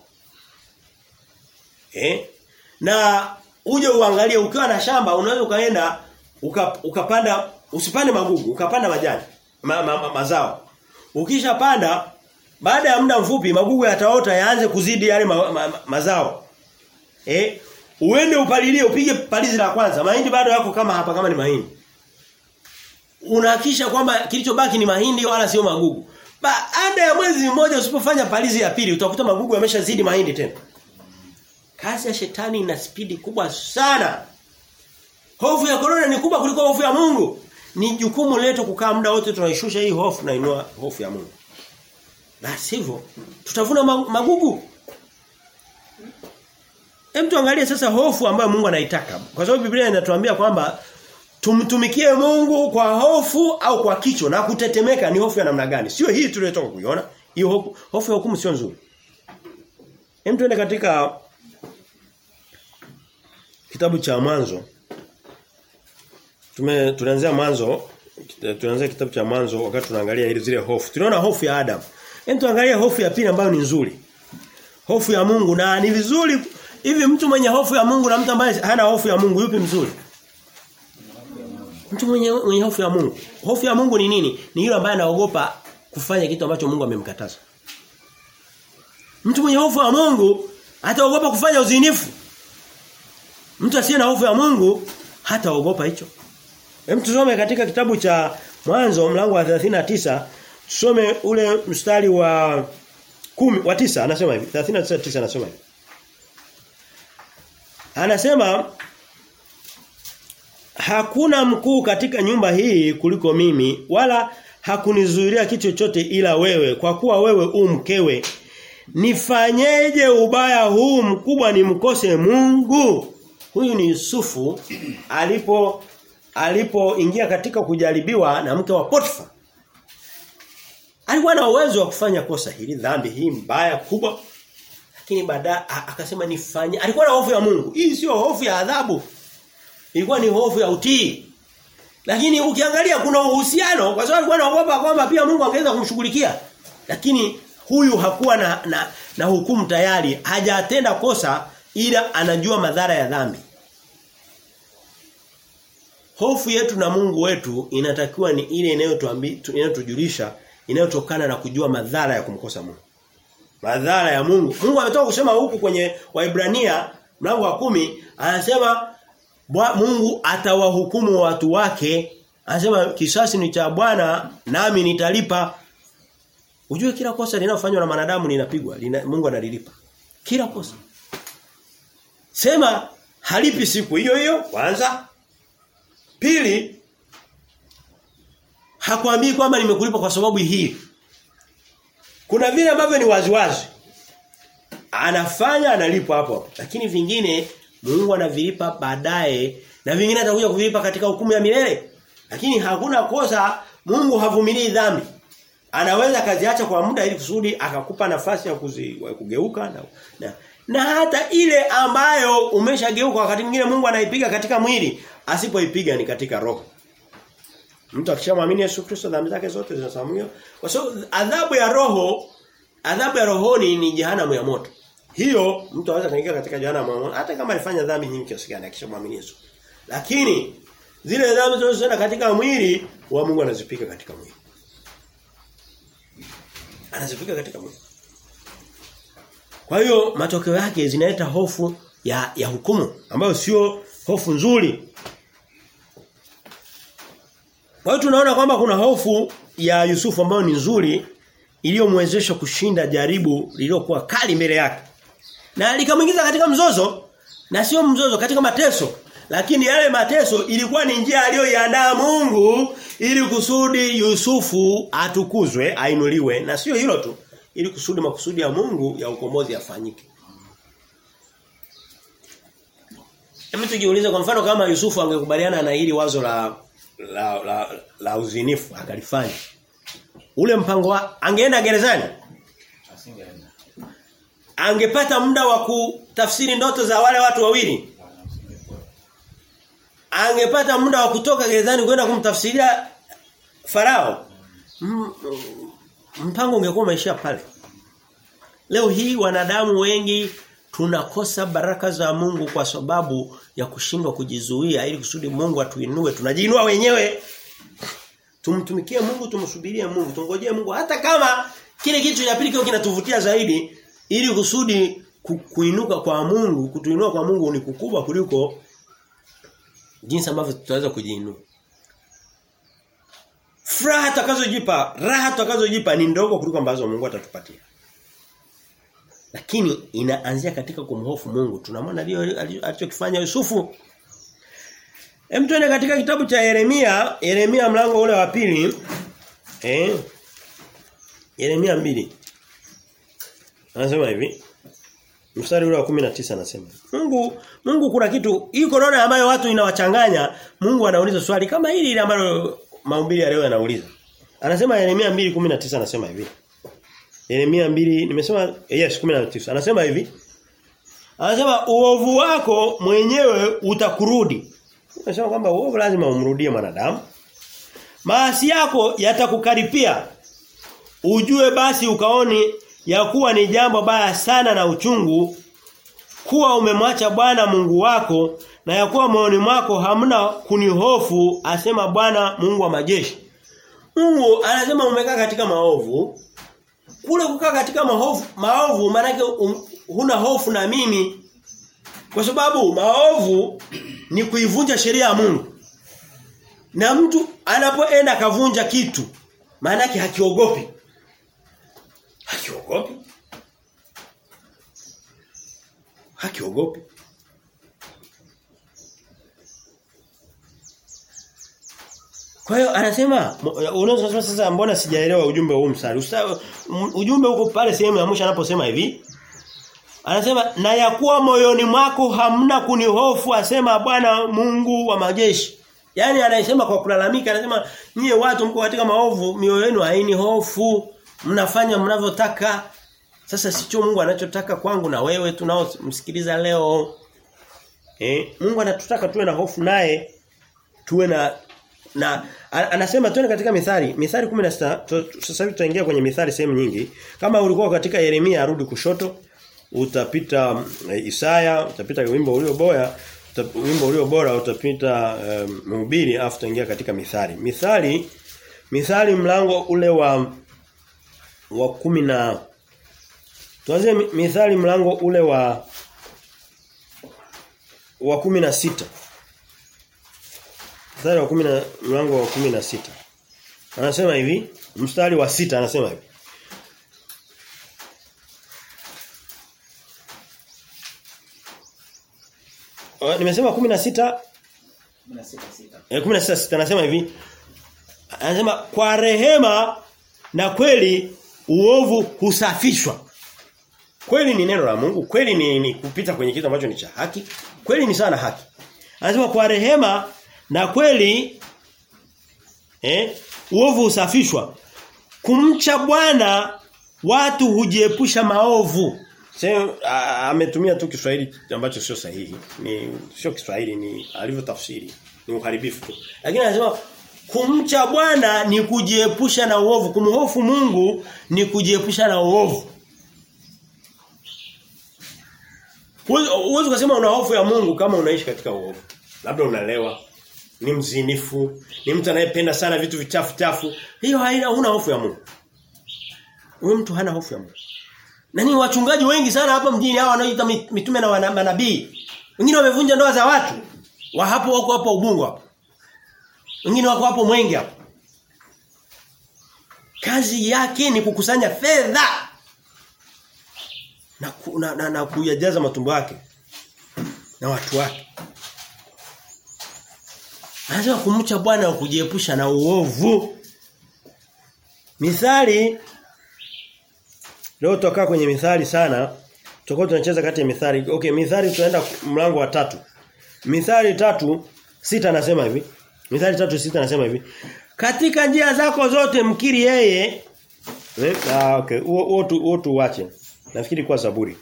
S1: Eh? Na uje uangalie ukiwa na shamba unaweza ukaenda uka, ukapanda usipande magugu, ukapanda majani, ma, ma, ma, mazao. Ukishapanda baada ya muda mfupi magugu yataota yaanze kuzidi yale ma, ma, ma, mazao. Eh? Uende upalilie upige palizi la kwanza. Mahindi bado yako kama hapa kama ni mahindi. Unahakisha kwamba kilichobaki ni mahindi wala sio magugu. Baada ya mwezi mmoja usipofanya palizi ya pili utakuta magugu yameshazidi mahindi tena. Kazi ya shetani ina spidi kubwa sana. Hofu ya korona ni kubwa kuliko hofu ya Mungu. Ni jukumu letu kukaa muda wote tunaishusha hii hofu na inua hofu ya Mungu. Na sivyo tutavuna magugu. Hem tuangalie sasa hofu ambayo Mungu anaitaka. Kwa sababu Biblia inatuambia kwamba tumtumikie Mungu kwa hofu au kwa kicho na kutetemeka ni hofu ya namna gani? Sio hii tuliyotoka kuiona. Hiyo hofu, hofu ya hukumu sio nzuri. Hem tuende katika kitabu cha mwanzo. Tume tunaanzia mwanzo tunaanzia kitabu cha mwanzo wakati tunaangalia ile zile hofu. Tunaona hofu ya Adam. Hem tuangalie hofu ya pili ambayo ni nzuri. Hofu ya Mungu na ni vizuri hivi mtu mwenye hofu ya Mungu na mtu ambaye hana hofu ya Mungu yupi mzuri? Mtu mwenye mwenye hofu ya Mungu. Hofu ya Mungu ni nini? Ni yule ambaye anaogopa kufanya kitu ambacho Mungu amemkataza. Mtu mwenye hofu ya Mungu hataogopa kufanya uzinifu. Mtu asiye na hofu ya Mungu hataogopa hicho. Hem tusome katika kitabu cha Mwanzo mlango wa 39 tusome ule mstari wa kumi wa tisa anasema hivi 39 anasema hivi Anasema hakuna mkuu katika nyumba hii kuliko mimi wala hakunizuilia kitu chochote ila wewe kwa kuwa wewe u mkewe nifanyeje ubaya huu mkubwa nimkose Mungu huyu ni Yusufu alipo alipoingia katika kujaribiwa na mke wa Potifa alikuwa na uwezo wa kufanya kosa hili dhambi hii mbaya kubwa lakini baadaye akasema nifanye alikuwa na hofu ya Mungu hii sio hofu ya adhabu ilikuwa ni hofu ya utii lakini ukiangalia kuna uhusiano kwa sababu alikuwa anaogopa kwamba pia Mungu angeweza kumshughulikia lakini huyu hakuwa na, na na hukumu tayari hajatenda kosa ila anajua madhara ya dhambi Hofu yetu na Mungu wetu inatakiwa ni ile inayotuambia inayotujulisha inayotokana na kujua madhara ya kumkosa Mungu. Madhara ya Mungu. Mungu ametoka kusema huku kwenye Waibrania mlango wa kumi anasema Mungu atawahukumu watu wake. Anasema kisasi ni cha Bwana nami nitalipa. Ujue kila kosa linalofanywa na wanadamu linapigwa, lina, Mungu analilipa. Kila kosa. Sema halipi siku hiyo hiyo kwanza Pili hakwambii kwamba nimekulipa kwa sababu hii. Kuna vile ambavyo ni waziwazi. Anafanya analipwa hapo hapo. Lakini vingine Mungu anavilipa baadaye na vingine atakuja kuvilipa katika hukumu ya milele. Lakini hakuna kosa Mungu havumilii dhambi. Anaweza kaziacha kwa muda ili kusudi akakupa nafasi ya kuzi, kugeuka na, na na hata ile ambayo umeshageuka wakati mwingine Mungu anaipiga katika mwili asipoipiga ni katika roho. Mtu akishamwamini Yesu Kristo dhambi zake zote zinasamehewa. Kwa sababu adhabu ya roho adhabu ya rohoni ni jehanamu ya moto. Hiyo mtu anaweza kuingia katika jehanamu ya moto hata kama alifanya dhambi nyingi kiasi gani akishamwamini Yesu. Lakini zile dhambi zinazoenda katika mwili wa Mungu anazipiga katika mwili. Anazipiga katika mwili. Kwa hiyo matokeo yake zinaleta hofu ya ya hukumu ambayo sio hofu nzuri. Kwa hiyo tunaona kwamba kuna hofu ya Yusufu ambayo ni nzuri iliyomwezesha kushinda jaribu lililokuwa kali mbele yake. Na likamuingiza katika mzozo na sio mzozo katika mateso. Lakini yale mateso ilikuwa ni njia aliyoiandaa Mungu ili kusudi Yusufu atukuzwe, ainuliwe na sio hilo tu ili kusudi makusudi ya Mungu ya ukombozi yafanyike. Hebu tujiulize kwa mfano kama Yusufu angekubaliana na hili wazo la la, la, la uzinifu akalifanya. Ule mpango wa angeenda gerezani?
S2: Asingeenda.
S1: Angepata muda wa kutafsiri ndoto za wale watu wawili? Angepata muda wa kutoka gerezani kwenda kumtafsiria Farao? M mpango ungekuwa umeishia pale. Leo hii wanadamu wengi tunakosa baraka za Mungu kwa sababu ya kushindwa kujizuia ili kusudi Mungu atuinue. Tunajiinua wenyewe. Tumtumikie Mungu, tumsubirie Mungu, tungojee Mungu hata kama kile kitu cha pili kio kinatuvutia zaidi ili kusudi ku, kuinuka kwa Mungu, kutuinua kwa Mungu ni kukubwa kuliko jinsi ambavyo tutaweza kujiinua. Furaha tutakazojipa, raha tutakazojipa ni ndogo kuliko ambazo Mungu atatupatia. Lakini inaanzia katika kumhofu Mungu. Tunamwona ndio alichokifanya Yusufu. Hem tuende katika kitabu cha Yeremia, Yeremia mlango ule wa pili. Eh? Yeremia mbili Anasema hivi. Mstari ule wa 19 anasema. Mungu Mungu kuna kitu hii corona ambayo watu inawachanganya, Mungu anauliza swali kama hili ile ambalo mahubiri ya leo yanauliza. Anasema Yeremia 2:19 anasema hivi. Yeremia 2 nimesema yes 19 anasema hivi. Anasema uovu wako mwenyewe utakurudi. Anasema kwamba uovu lazima umrudie mwanadamu. Maasi yako yatakukaripia. Ujue basi ukaoni ya kuwa ni jambo baya sana na uchungu kuwa umemwacha Bwana Mungu wako na ya kuwa moyoni mwako hamna kunihofu asema Bwana Mungu wa majeshi. Mungu anasema umekaa katika maovu. Kule kukaa katika maovu, maovu maana um, huna hofu na mimi. Kwa sababu maovu ni kuivunja sheria ya Mungu. Na mtu anapoenda kavunja kitu maana yake hakiogopi. Hakiogopi. Hakiogopi. Kwa hiyo anasema unaweza kusema sasa mbona sijaelewa ujumbe huu msari. Ujumbe huko pale sehemu ya mwisho anaposema hivi. Anasema na yakuwa moyoni mwako hamna kunihofu asema Bwana Mungu wa majeshi. Yaani anasema kwa kulalamika anasema nyie watu mko katika maovu mioyo yenu haini hofu mnafanya mnavyotaka sasa sicho Mungu anachotaka kwangu na wewe tunaomsikiliza leo eh Mungu anatutaka tuwe na hofu naye tuwe na na anasema tuende katika mithali mithali 16 sasa hivi tutaingia kwenye mithali sehemu nyingi kama ulikuwa katika Yeremia arudi kushoto utapita e, Isaya utapita wimbo ulio bora wimbo ulio bora utapita um, mhubiri afu tutaingia katika mithali mithali mithali mlango ule wa wa kumi na tuanze mithali mlango ule wa wa kumi na sita mstari wa kumi na mlango wa kumi na sita anasema hivi mstari wa sita anasema hivi nimesema kumi na sita Eh 16 anasema hivi. Anasema kwa rehema na kweli uovu husafishwa. Kweli ni neno la Mungu, kweli ni, ni kupita kwenye kitu ambacho ni cha haki, kweli ni sana haki. Anasema kwa rehema na kweli eh uovu husafishwa. Kumcha Bwana watu hujiepusha maovu. Sema ametumia tu Kiswahili ambacho sio sahihi. Ni sio Kiswahili ni alivyotafsiri. Ni uharibifu tu. Lakini anasema kumcha Bwana ni kujiepusha na uovu. Kumhofu Mungu ni kujiepusha na uovu. Uwezo kusema una hofu ya Mungu kama unaishi katika uovu. Labda unalewa, ni mzinifu, ni mtu anayependa sana vitu vichafu chafu. Hiyo haina huna hofu ya Mungu. Huyo mtu hana hofu ya Mungu. Na ni wachungaji wengi sana hapa mjini hawa wanaoita mitume na manabii. Wengine wamevunja ndoa za watu. Wa hapo wako hapo Ubungo hapo. Wengine wako hapo Mwenge hapo. Kazi yake ni kukusanya fedha na, ku, na, na, na kuyajaza matumbo yake na watu wake. Anasema kumcha Bwana na kujiepusha na uovu. Mithali Leo tutakaa kwenye mithali sana. Tutakuwa tunacheza kati ya mithali. Okay, mithali tunaenda mlango wa tatu. Mithali tatu sita anasema hivi. Mithali tatu sita anasema hivi. Katika njia zako zote mkiri yeye. Eh, ah okay. Huo huo tuache. Nafikiri kwa Zaburi.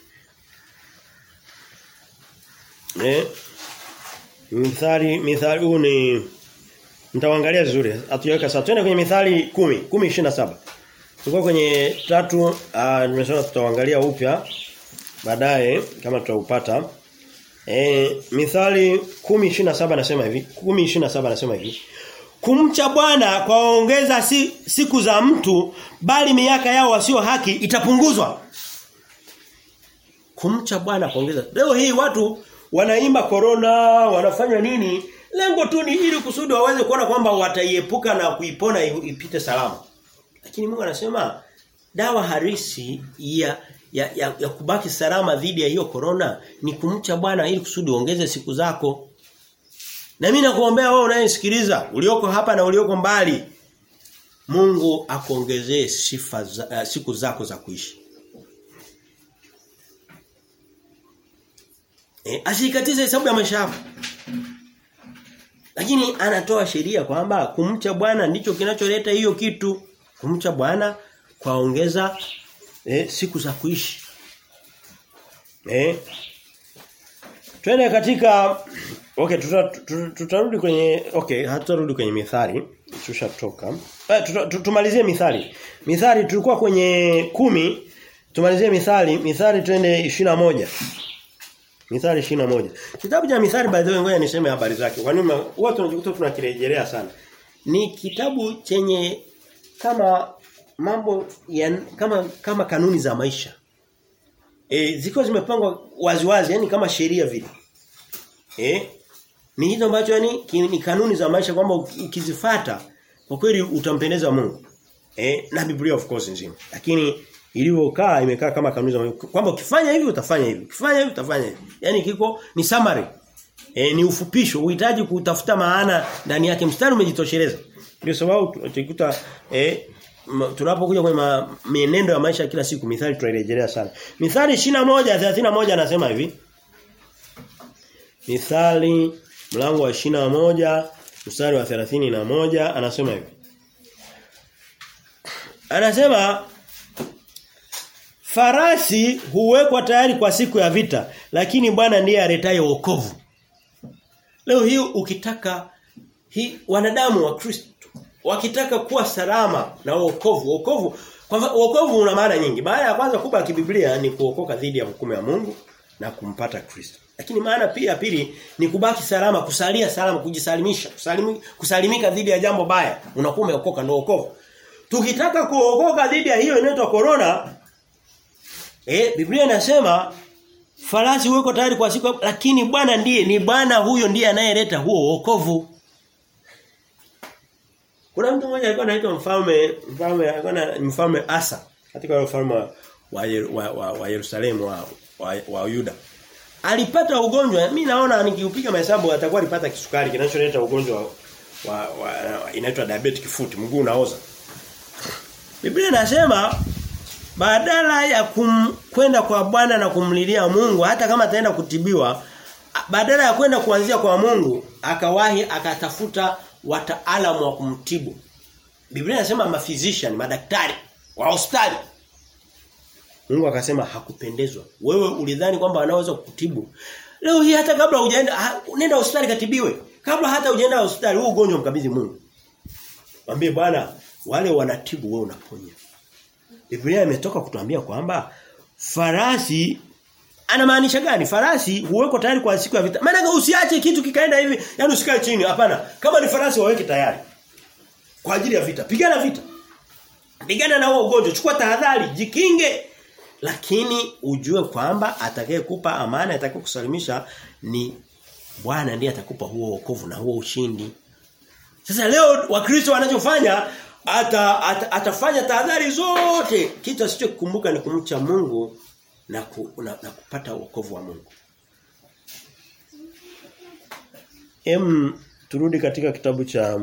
S1: Eh? Mithali mithali huu ni mtaangalia vizuri. Atuweka sasa. Twende kwenye mithali 10, 10:27. Tulikuwa kwenye tatu uh, nimesema tutaangalia upya baadaye kama tutaupata. Eh mithali 10:27 nasema hivi, 10:27 nasema hivi. Kumcha Bwana kwaongeza si, siku za mtu bali miaka yao wasio haki itapunguzwa. Kumcha Bwana kuongeza. Leo hii watu wanaimba corona, wanafanya nini? Lengo tu ni ili kusudi waweze kuona kwamba wataiepuka na kuipona ipite salama. Lakini Mungu anasema dawa harisi ya ya, ya, ya kubaki salama dhidi ya hiyo corona ni kumcha Bwana ili kusudi uongeze siku zako. Na mimi nakuombea wewe unayesikiliza, ulioko hapa na ulioko mbali. Mungu akuongezee sifa za, uh, siku zako za kuishi. E, asikatize hesabu ya maisha yako. Lakini anatoa sheria kwamba kumcha Bwana ndicho kinacholeta hiyo kitu. Kumcha Bwana kwaongeza eh, siku za kuishi. Eh? Twende katika okay tutarudi tuta, tuta kwenye okay hatutarudi kwenye mithali tushatoka. Eh, tuta, tumalizie mithali. Mithali tulikuwa kwenye kumi tumalizie mithali mithali twende moja Mithali moja Kitabu cha Mithali by the way ngoja niseme habari zake. Kwa nini huwa tunajikuta tunakirejelea sana? Ni kitabu chenye kama mambo ya kama kama kanuni za maisha. E, ziko zimepangwa waziwazi yani kama sheria vile. Eh? Ni hizo ambacho yani ni kanuni za maisha kwamba ukizifata kwa kweli utampendeza Mungu. Eh, na Biblia of course nzima. Lakini ilivyokaa imekaa kama kanuni za Mungu kwamba ukifanya hivi utafanya hivi. Ukifanya hivi utafanya hivi. Yaani kiko ni summary. E, ni ufupisho, uhitaji kutafuta maana ndani yake mstari umejitosheleza. Ndio sababu tukuta eh tunapokuja kwenye mienendo ya maisha kila siku mithali tunairejelea sana. Mithali 21:31 anasema hivi. Mithali mlango wa moja mstari wa na moja anasema hivi. Anasema farasi huwekwa tayari kwa siku ya vita lakini Bwana ndiye aletaye wokovu. Leo hii ukitaka hii wanadamu wa Kristo wakitaka kuwa salama na wokovu wokovu kwa wokovu una maana nyingi maana ya kwanza kubwa ya kibiblia ni kuokoka dhidi ya hukumu ya Mungu na kumpata Kristo lakini maana pia pili ni kubaki salama kusalia salama kujisalimisha kusalimi, kusalimika dhidi ya jambo baya unakuwa umeokoka ndio wokovu tukitaka kuokoka dhidi ya hiyo inaitwa corona eh Biblia inasema farasi weko tayari kwa siku lakini Bwana ndiye ni Bwana huyo ndiye anayeleta huo wokovu kuna mtu mmoja alikuwa anaitwa mfalme mfalme alikuwa na mfalme Asa katika ule mfalme wa, wa, wa, wa Yerusalemu wa, wa, wa Yuda. alipata ugonjwa mimi naona nikiupiga mahesabu atakuwa alipata kisukari kinacholeta ugonjwa wa, wa, wa inaitwa diabetic foot mguu unaoza Biblia inasema badala ya kum, kwenda kwa Bwana na kumlilia Mungu hata kama ataenda kutibiwa badala ya kwenda kuanzia kwa Mungu akawahi akatafuta wataalamu wa kumtibu Biblia inasema maphysician madaktari wa hospitali Mungu akasema hakupendezwa. Wewe ulidhani kwamba wanaweza kukutibu. Leo hii hata kabla hujaenda ha, nenda hospitali katibiwe. Kabla hata hujaenda hospitali huu ugonjwa mkabidhi Mungu. Mwambie Bwana wale wanatibu wewe unaponya. Biblia imetoka kutuambia kwamba farasi anamaanisha gani? Farasi huweko tayari kwa siku ya vita. Maana usiache kitu kikaenda hivi, yani usikae chini. Hapana. Kama ni farasi waweke tayari. Kwa ajili ya vita. Pigana vita. Pigana na huo ugonjwa, chukua tahadhari, jikinge. Lakini ujue kwamba atakayekupa amani, atakayekusalimisha ni Bwana ndiye atakupa huo wokovu na huo ushindi. Sasa leo wakristo wanachofanya ata, ata, atafanya tahadhari zote kitu asichokumbuka ni kumcha Mungu na, ku, na, na kupata wokovu wa Mungu. Em turudi katika kitabu cha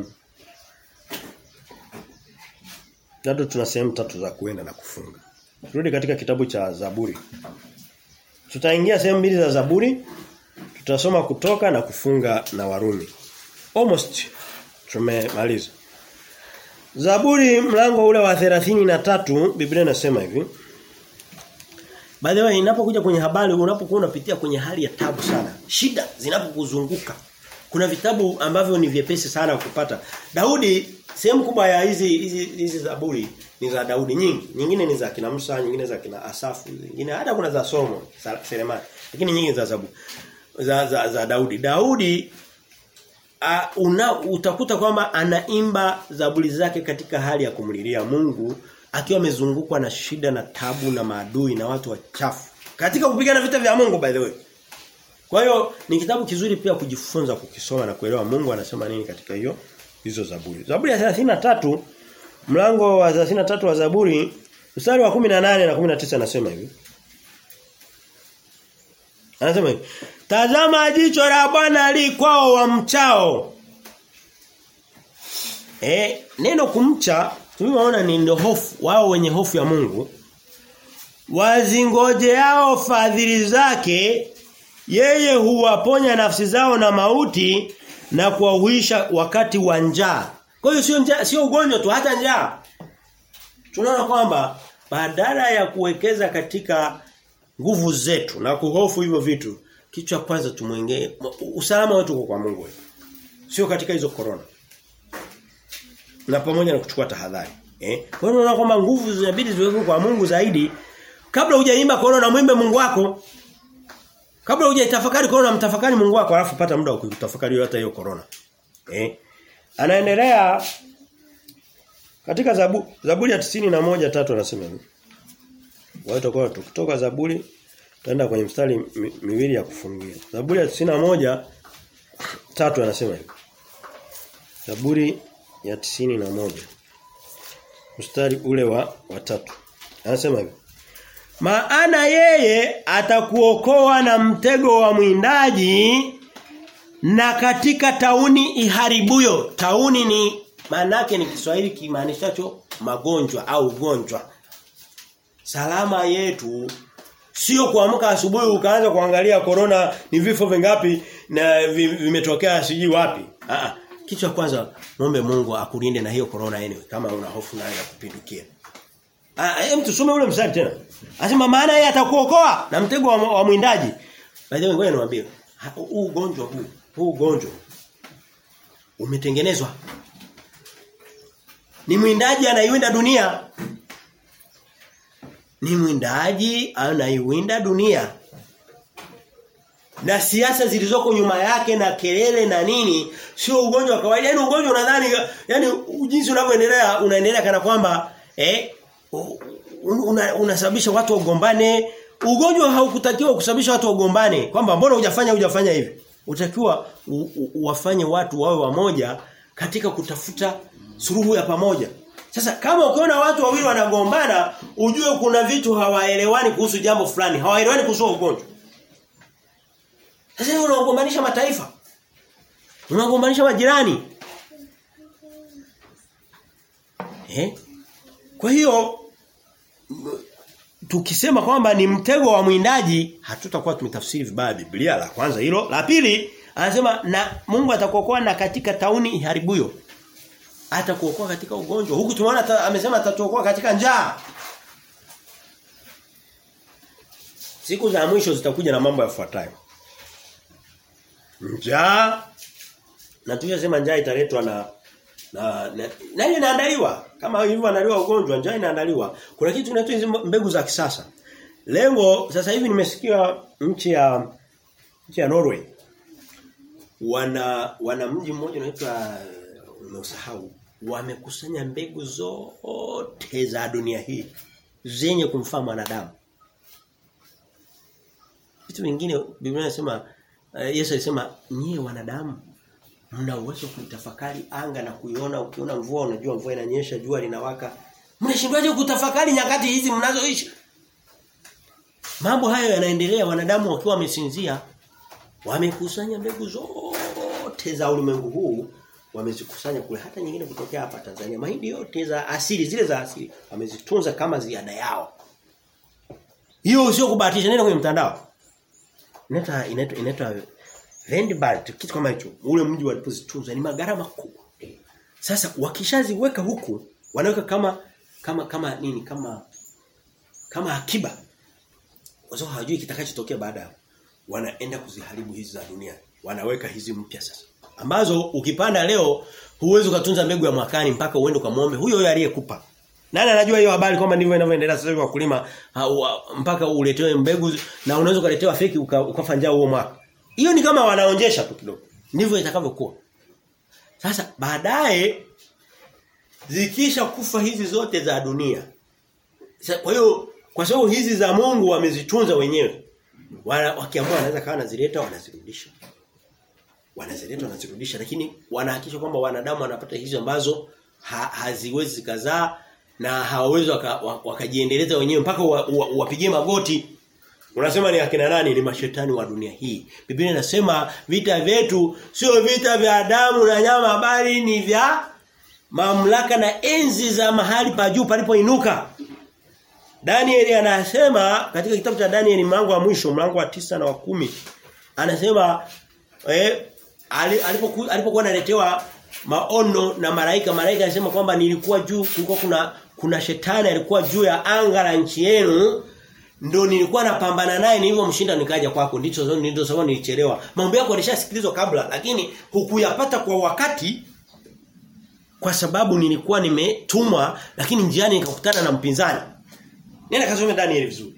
S1: Bado tuna sehemu tatu za kuenda na kufunga. Turudi katika kitabu cha Zaburi. Tutaingia sehemu mbili za Zaburi. Tutasoma kutoka na kufunga na Warumi. Almost tumemaliza. Zaburi mlango ule wa tatu Biblia inasema hivi. By the way inapokuja kwenye habari unapokuwa unapitia kwenye hali ya tabu sana, shida zinapokuzunguka. Kuna vitabu ambavyo ni vyepesi sana kupata. Daudi sehemu kubwa ya hizi hizi hizi Zaburi ni za Daudi nyingi. Nyingine ni za kina Musa, nyingine za kina Asafu, nyingine hata kuna za Somo, Selemani. Lakini nyingi za Zaburi za, za za Daudi. Daudi uh, una utakuta kwamba anaimba zaburi zake katika hali ya kumlilia Mungu akiwa amezungukwa na shida na tabu na maadui na watu wachafu. Katika kupigana vita vya Mungu by the way. Kwa hiyo ni kitabu kizuri pia kujifunza kukisoma na kuelewa Mungu anasema nini katika hiyo hizo Zaburi. Zaburi ya 33 mlango wa 33 wa Zaburi mstari wa 18 na 19 anasema hivi. Anasema hivi. Tazama jicho la Bwana li kwao wamchao. Eh, neno kumcha tumeona ni ndio hofu wao wenye hofu ya Mungu. Wazingojeao fadhili zake yeye huwaponya nafsi zao na mauti na kuwahuisha wakati wa njaa. Kwa hiyo sio njaa, sio ugonjwa tu hata njaa. Tunaona kwamba badala ya kuwekeza katika nguvu zetu na kuhofu hivyo vitu, kitu cha kwanza tumwengee usalama wetu uko kwa Mungu. Sio katika hizo corona. Na pamoja na kuchukua tahadhari. Eh? Kwa hiyo unaona kwamba nguvu zinabidi ziwekwe kwa Mungu zaidi. Kabla hujaimba corona mwimbe Mungu wako. Kabla hujatafakari corona mtafakari Mungu wako alafu pata muda wa kutafakari hata hiyo corona. Eh? Anaendelea katika zabu, Zaburi ya tisini na moja tatu anasema hivi. Watu kwa tukitoka Zaburi tutaenda kwenye mstari mi, miwili ya kufungia. Zaburi ya tisini na moja tatu anasema hivi. Zaburi ya tisini na moja mstari ule wa watatu anasema hivi. Maana yeye atakuokoa na mtego wa mwindaji na katika tauni iharibuyo. Tauni ni maanake ni Kiswahili kimaanishacho magonjwa au ugonjwa. Salama yetu sio kuamka asubuhi ukaanza kuangalia corona ni vifo vingapi na vimetokea siji wapi. Ah kitu cha kwanza muombe Mungu akulinde na hiyo corona anyway kama una hofu nayo ya kupindukia. Ah hem tusome ule mstari tena. Anasema maana yeye atakuokoa na mtego wa, wa mwindaji. By the way ngoja niwaambie huu ugonjwa huu huu ugonjwa umetengenezwa ni mwindaji anaiwinda dunia ni mwindaji anaiwinda dunia na siasa zilizoko nyuma yake na kelele na nini sio ugonjwa wa kawaida yani ugonjwa unadhani yani jinsi unavyoendelea unaendelea kana kwamba eh unasababisha una watu wagombane ugonjwa haukutakiwa kusababisha watu wagombane kwamba mbona hujafanya hujafanya hivi utakiwa wafanye watu wawe wamoja katika kutafuta suluhu ya pamoja sasa kama ukiona watu wawili wanagombana ujue kuna vitu hawaelewani kuhusu jambo fulani hawaelewani kuhusu ugonjwa unagombanisha mataifa. Unagombanisha majirani. Eh? Kwa hiyo tukisema kwamba ni mtego wa mwindaji hatutakuwa tumetafsiri vibaya Biblia la kwanza hilo. La pili anasema na Mungu atakuokoa na katika tauni iharibuyo. Atakuokoa katika ugonjwa. Huku tumeona amesema atatuokoa katika njaa. Siku za mwisho zitakuja na mambo yafuatayo. Njaa na tuliyosema njaa italetwa na na na, na hiyo inaandaliwa kama hivyo inaandaliwa ugonjwa njaa inaandaliwa kuna kitu kinaitwa hizo mbegu za kisasa lengo sasa hivi nimesikia nchi ya nchi ya Norway wana wana mji mmoja unaitwa unaosahau wamekusanya mbegu zote za dunia hii zenye kumfaa mwanadamu vitu vingine Biblia inasema uh, Yesu alisema nyie wanadamu mna uwezo kutafakari anga na kuiona ukiona mvua unajua mvua inanyesha jua linawaka mnashindwaje kutafakari nyakati hizi mnazoishi mambo hayo yanaendelea wanadamu wakiwa wamesinzia wamekusanya mbegu zote za ulimwengu huu wamezikusanya kule hata nyingine kutokea hapa Tanzania mahindi yote za asili zile za asili wamezitunza kama ziada yao hiyo sio kubahatisha nenda kwenye mtandao inaitwa inaitwa inaitwa Vendbart kitu kama hicho ule mji walipozitunza ni magarama makubwa sasa wakishaziweka huku wanaweka kama kama kama nini kama kama akiba kwa sababu hawajui kitakachotokea baada wanaenda kuziharibu hizi za dunia wanaweka hizi mpya sasa ambazo ukipanda leo huwezi ukatunza mbegu ya mwakani mpaka uende ukamwombe huyo huyo aliyekupa nani anajua hiyo habari kwamba ndivyo inavyoendelea sasa hivi wakulima mpaka uletewe mbegu na unaweza ukaletewa feki uka, ukafa njaa huo mwaka hiyo ni kama wanaonjesha tu kidogo. Ndivyo itakavyokuwa. Sasa baadaye zikisha kufa hizi zote za dunia. Kwa hiyo kwa sababu hizi za Mungu wamezitunza wenyewe. Wana, wakiamua wanaweza kawa wanazileta wanazirudisha. Wanazileta wanazirudisha lakini wanahakikisha kwamba wanadamu wanapata hizo ambazo ha, haziwezi zikazaa na hawawezi wakajiendeleza waka wenyewe mpaka wapigie wa, wa, magoti Unasema ni akina nani ni mashetani wa dunia hii. Biblia inasema vita vyetu sio vita vya damu na nyama bali ni vya mamlaka na enzi za mahali pa juu palipoinuka. Danieli anasema katika kitabu cha Danieli mlango wa mwisho mlango wa tisa na wa kumi anasema eh alipokuwa alipokuwa analetewa maono na malaika malaika anasema kwamba nilikuwa juu kulikuwa kuna kuna shetani alikuwa juu ya anga la nchi yenu ndo nilikuwa napambana naye nilivyomshinda nikaja kwako ndicho ndio sababu nilichelewa mambo yako yalishasikilizwa kabla lakini hukuyapata kwa wakati kwa sababu nilikuwa nimetumwa lakini njiani nikakutana na mpinzani nenda kasome Daniel vizuri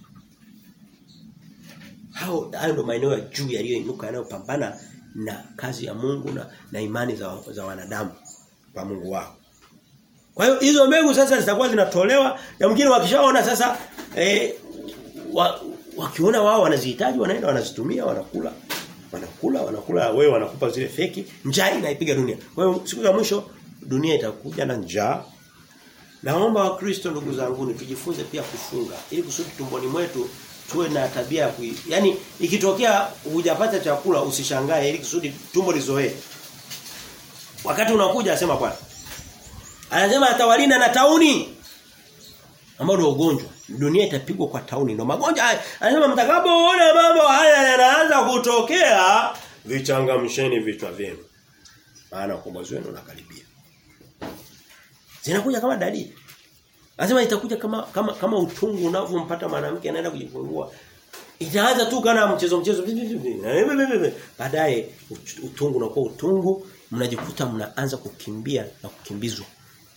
S1: hao hayo ndo maeneo ya juu yaliyoinuka yanayopambana na kazi ya Mungu na, na imani za, za wanadamu kwa Mungu wao kwa hiyo hizo mbegu sasa zitakuwa zinatolewa na mwingine wakishaona sasa eh, wa, wakiona wao wanazihitaji wanaenda wanazitumia wanakula wanakula wanakula wewe wanakupa zile feki njaa inaipiga dunia kwa hiyo siku za mwisho dunia itakuja na njaa naomba wakristo ndugu zangu tujifunze pia kufunga ili kusudi tumboni mwetu tuwe na tabia ya kui yani ikitokea hujapata chakula usishangae ili kusudi tumbo lizoee wakati unakuja asema bwana anasema atawalinda na tauni ambao ndio ugonjwa dunia itapigwa kwa tauni ndio magonjwa haya anasema mtakapoona mambo haya yanaanza kutokea vichangamsheni vichwa vyenu maana ukombozi wenu unakaribia zinakuja kama dalili anasema itakuja kama kama kama utungu unavyompata mwanamke anaenda kujifungua itaanza tu kana mchezo mchezo baadaye utungu unakuwa utungu mnajikuta mnaanza kukimbia na kukimbizwa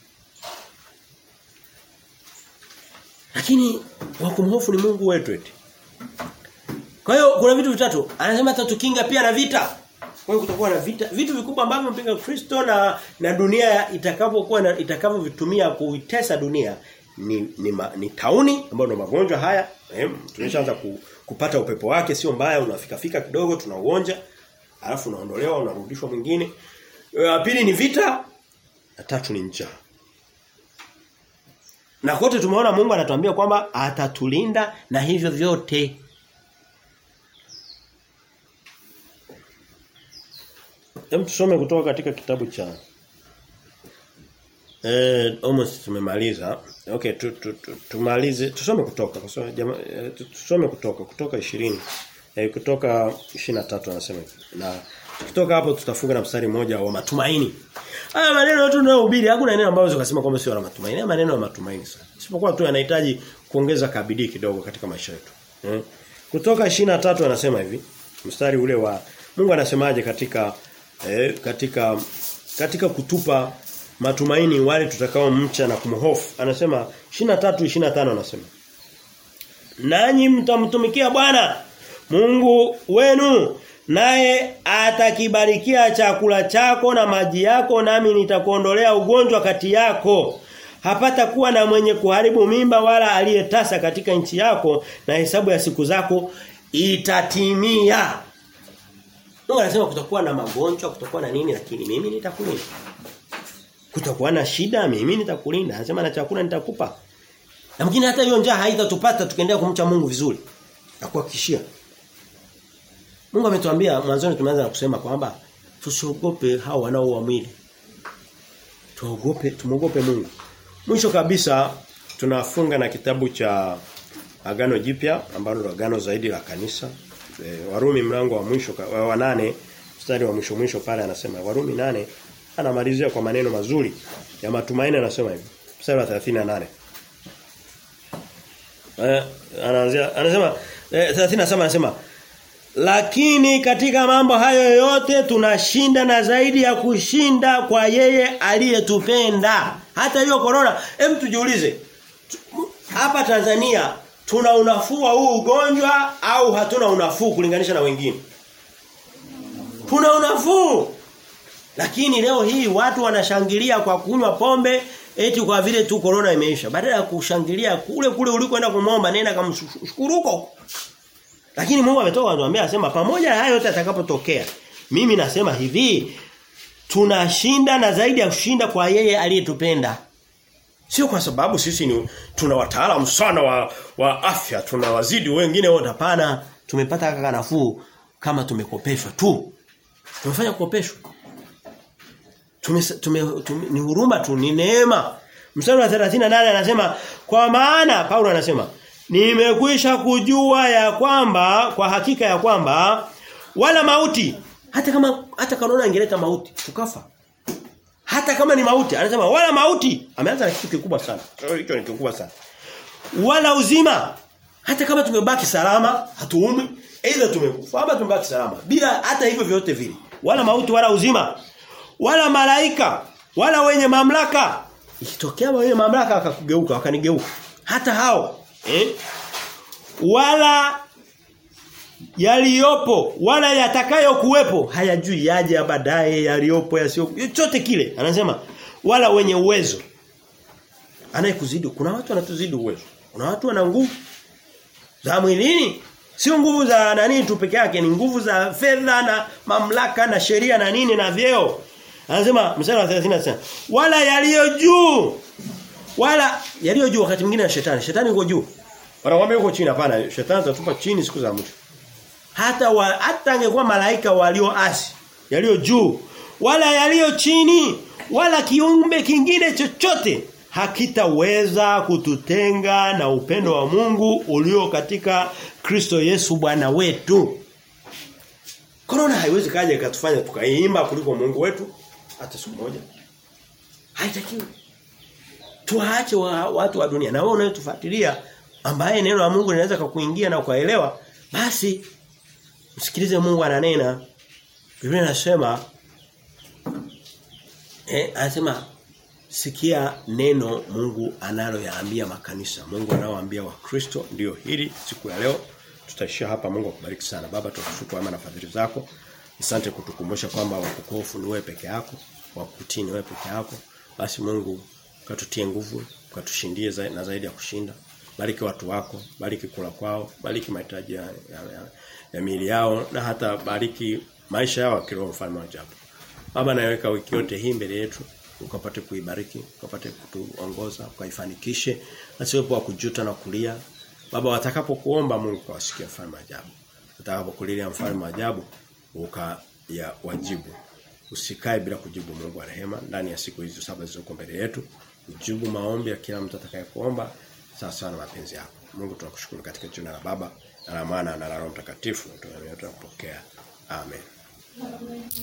S1: Lakini wa kumhofu ni Mungu wetu eti. Kwa hiyo kuna vitu vitatu. Anasema atatukinga pia na vita. Kwa hiyo kutakuwa na vita, vitu vikubwa ambavyo mpinga Kristo na na dunia itakapokuwa itakavyovitumia kuitesa dunia ni ni, ma, ni tauni ambayo ndo magonjwa haya. Eh, tumeshaanza ku, kupata upepo wake sio mbaya unafika fika kidogo tunauonja. Alafu unaondolewa unarudishwa mwingine. Ya pili ni vita, na tatu ni njaa. Na kote tumeona Mungu anatuambia kwamba atatulinda na hivyo vyote. hem tusome kutoka katika kitabu cha Eh almost tumemaliza. Okay, tu, tu, tu, tumalize. Tusome kutoka kwa sababu jama, eh, tu- tusome kutoka kutoka 20. Eh, kutoka 23 anasema. hivi. Na kutoka hapo tutafunga na mstari mmoja wa matumaini. Haya maneno yote tunayohubiri hakuna neno ambalo ukasema kwamba sio la matumaini. Haya maneno ya matumaini sana. Isipokuwa tu yanahitaji kuongeza kabidii kidogo katika maisha yetu. Eh? Kutoka 23 anasema hivi. Mstari ule wa Mungu anasemaje katika eh, katika katika kutupa matumaini wale tutakao mcha na kumhofu. Anasema 23 25 anasema. Nanyi mtamtumikia Bwana Mungu wenu naye atakibarikia chakula chako na maji yako nami nitakuondolea ugonjwa kati yako. Hapata kuwa na mwenye kuharibu mimba wala aliyetasa katika nchi yako na hesabu ya siku zako itatimia. Mungu anasema kutakuwa na magonjwa, kutakuwa na nini lakini mimi nitakulinda. Kutakuwa na shida mimi nitakulinda. Anasema na chakula nitakupa. Na mwingine hata hiyo njaa haitatupata tukiendelea kumcha Mungu vizuri. Na kuhakikishia. Mungu ametuambia mwanzoni tumeanza na kusema kwamba tusiogope hao wanaoua mwili. Tuogope, tumuogope Mungu. Mwisho kabisa tunafunga na kitabu cha Agano Jipya ambalo ni agano zaidi la kanisa. E, Warumi mlango wa mwisho ka- wa, wa nane mstari wa mwisho mwisho pale anasema Warumi nane anamalizia kwa maneno mazuri ya matumaini anasema hivi. Mstari wa 38. Eh, anaanzia anasema eh, 37 anasema lakini katika mambo hayo yote tunashinda na zaidi ya kushinda kwa yeye aliyetupenda. Hata hiyo corona, hem tujiulize. tu- Hapa Tanzania tuna unafuu wa huu ugonjwa au hatuna unafuu kulinganisha na wengine? Tuna unafuu. Lakini leo hii watu wanashangilia kwa kunywa pombe eti kwa vile tu corona imeisha. Badala ya kushangilia kule kule ulikoenda kumwomba nenda kamshukuru huko. Lakini Mungu ametoka anatuambia asema pamoja na hayo yote atakapotokea. Mimi nasema hivi tunashinda na zaidi ya kushinda kwa yeye aliyetupenda. Sio kwa sababu sisi ni tuna wataalamu sana wa, wa afya, tunawazidi wengine wote hapana. Tumepata kaka nafuu kama tumekopeshwa tu. Tumefanya kukopeshwa. Tume, tume, tume ni huruma tu, ni neema. Mstari wa 38 anasema kwa maana Paulo anasema nimekwisha kujua ya kwamba kwa hakika ya kwamba wala mauti hata kama hata kanona ingeleta mauti tukafa. Hata kama ni mauti anasema wala mauti ameanza na kitu kikubwa sana. Hicho ni kikubwa sana. Wala uzima hata kama tumebaki salama hatuumi aidha tumekufa ama tumebaki salama bila hata hivyo vyote vile wala mauti wala uzima wala malaika wala wenye mamlaka ikitokea wenye mamlaka akakugeuka wakanigeuka hata hao eh wala yaliyopo wala yatakayo kuwepo hayajui yaje ya baadaye yaliyopo yasio chochote kile anasema wala wenye uwezo anayekuzidi kuna watu wanatuzidi uwezo kuna watu wana nguvu za mwilini sio nguvu za nani tu peke yake ni nguvu za fedha na mamlaka na sheria na nini na vyeo anasema mstari wa 30 anasema wala yaliyo juu wala yaliyo juu wakati mwingine na shetani shetani yuko juu wanakuambia yuko chini hapana shetani atatupa chini siku za mwisho hata wa, hata angekuwa malaika walioasi yaliyo juu wala yaliyo chini wala kiumbe kingine chochote hakitaweza kututenga na upendo wa Mungu ulio katika Kristo Yesu Bwana wetu. Corona haiwezi kaja ikatufanya tukaimba kuliko Mungu wetu hata siku moja. Haitakiwi. Tuache wa, watu wa dunia na wewe unayetufuatilia ambaye neno la Mungu linaweza kukuingia na ukaelewa basi msikilize Mungu ananena. Biblia inasema eh anasema sikia neno Mungu analoyaambia makanisa. Mungu anaoambia wakristo ndio hili siku ya leo. Tutaishia hapa Mungu akubariki sana. Baba tunakushukuru kwa na fadhili zako. Asante kutukumbusha kwamba wakukofu ni wewe peke yako, wakutii ni wewe peke yako. Basi Mungu katutie nguvu, katushindie zaidi na zaidi ya kushinda. Bariki watu wako, bariki kula kwao, bariki mahitaji ya, ya, ya, ya miili yao na hata bariki maisha yao kiroho mfalme wa ajabu. Baba naweka wiki yote hii mbele yetu ukapate kuibariki, ukapate kutuongoza, ukaifanikishe, asiwepo wa kujuta na kulia. Baba watakapokuomba Mungu kawasikia mfalme wa ajabu. Watakapokulilia mfalme wa ajabu uka ya wajibu. usikae bila kujibu Mungu wa rehema ndani ya siku hizo saba zilizoko mbele yetu. Ujibu maombi ya kila mtu atakayekuomba sawa sawa na mapenzi yako. Mungu tunakushukuru katika jina la Baba na la Mwana na la Roho Mtakatifu. Tunapokea. Amen.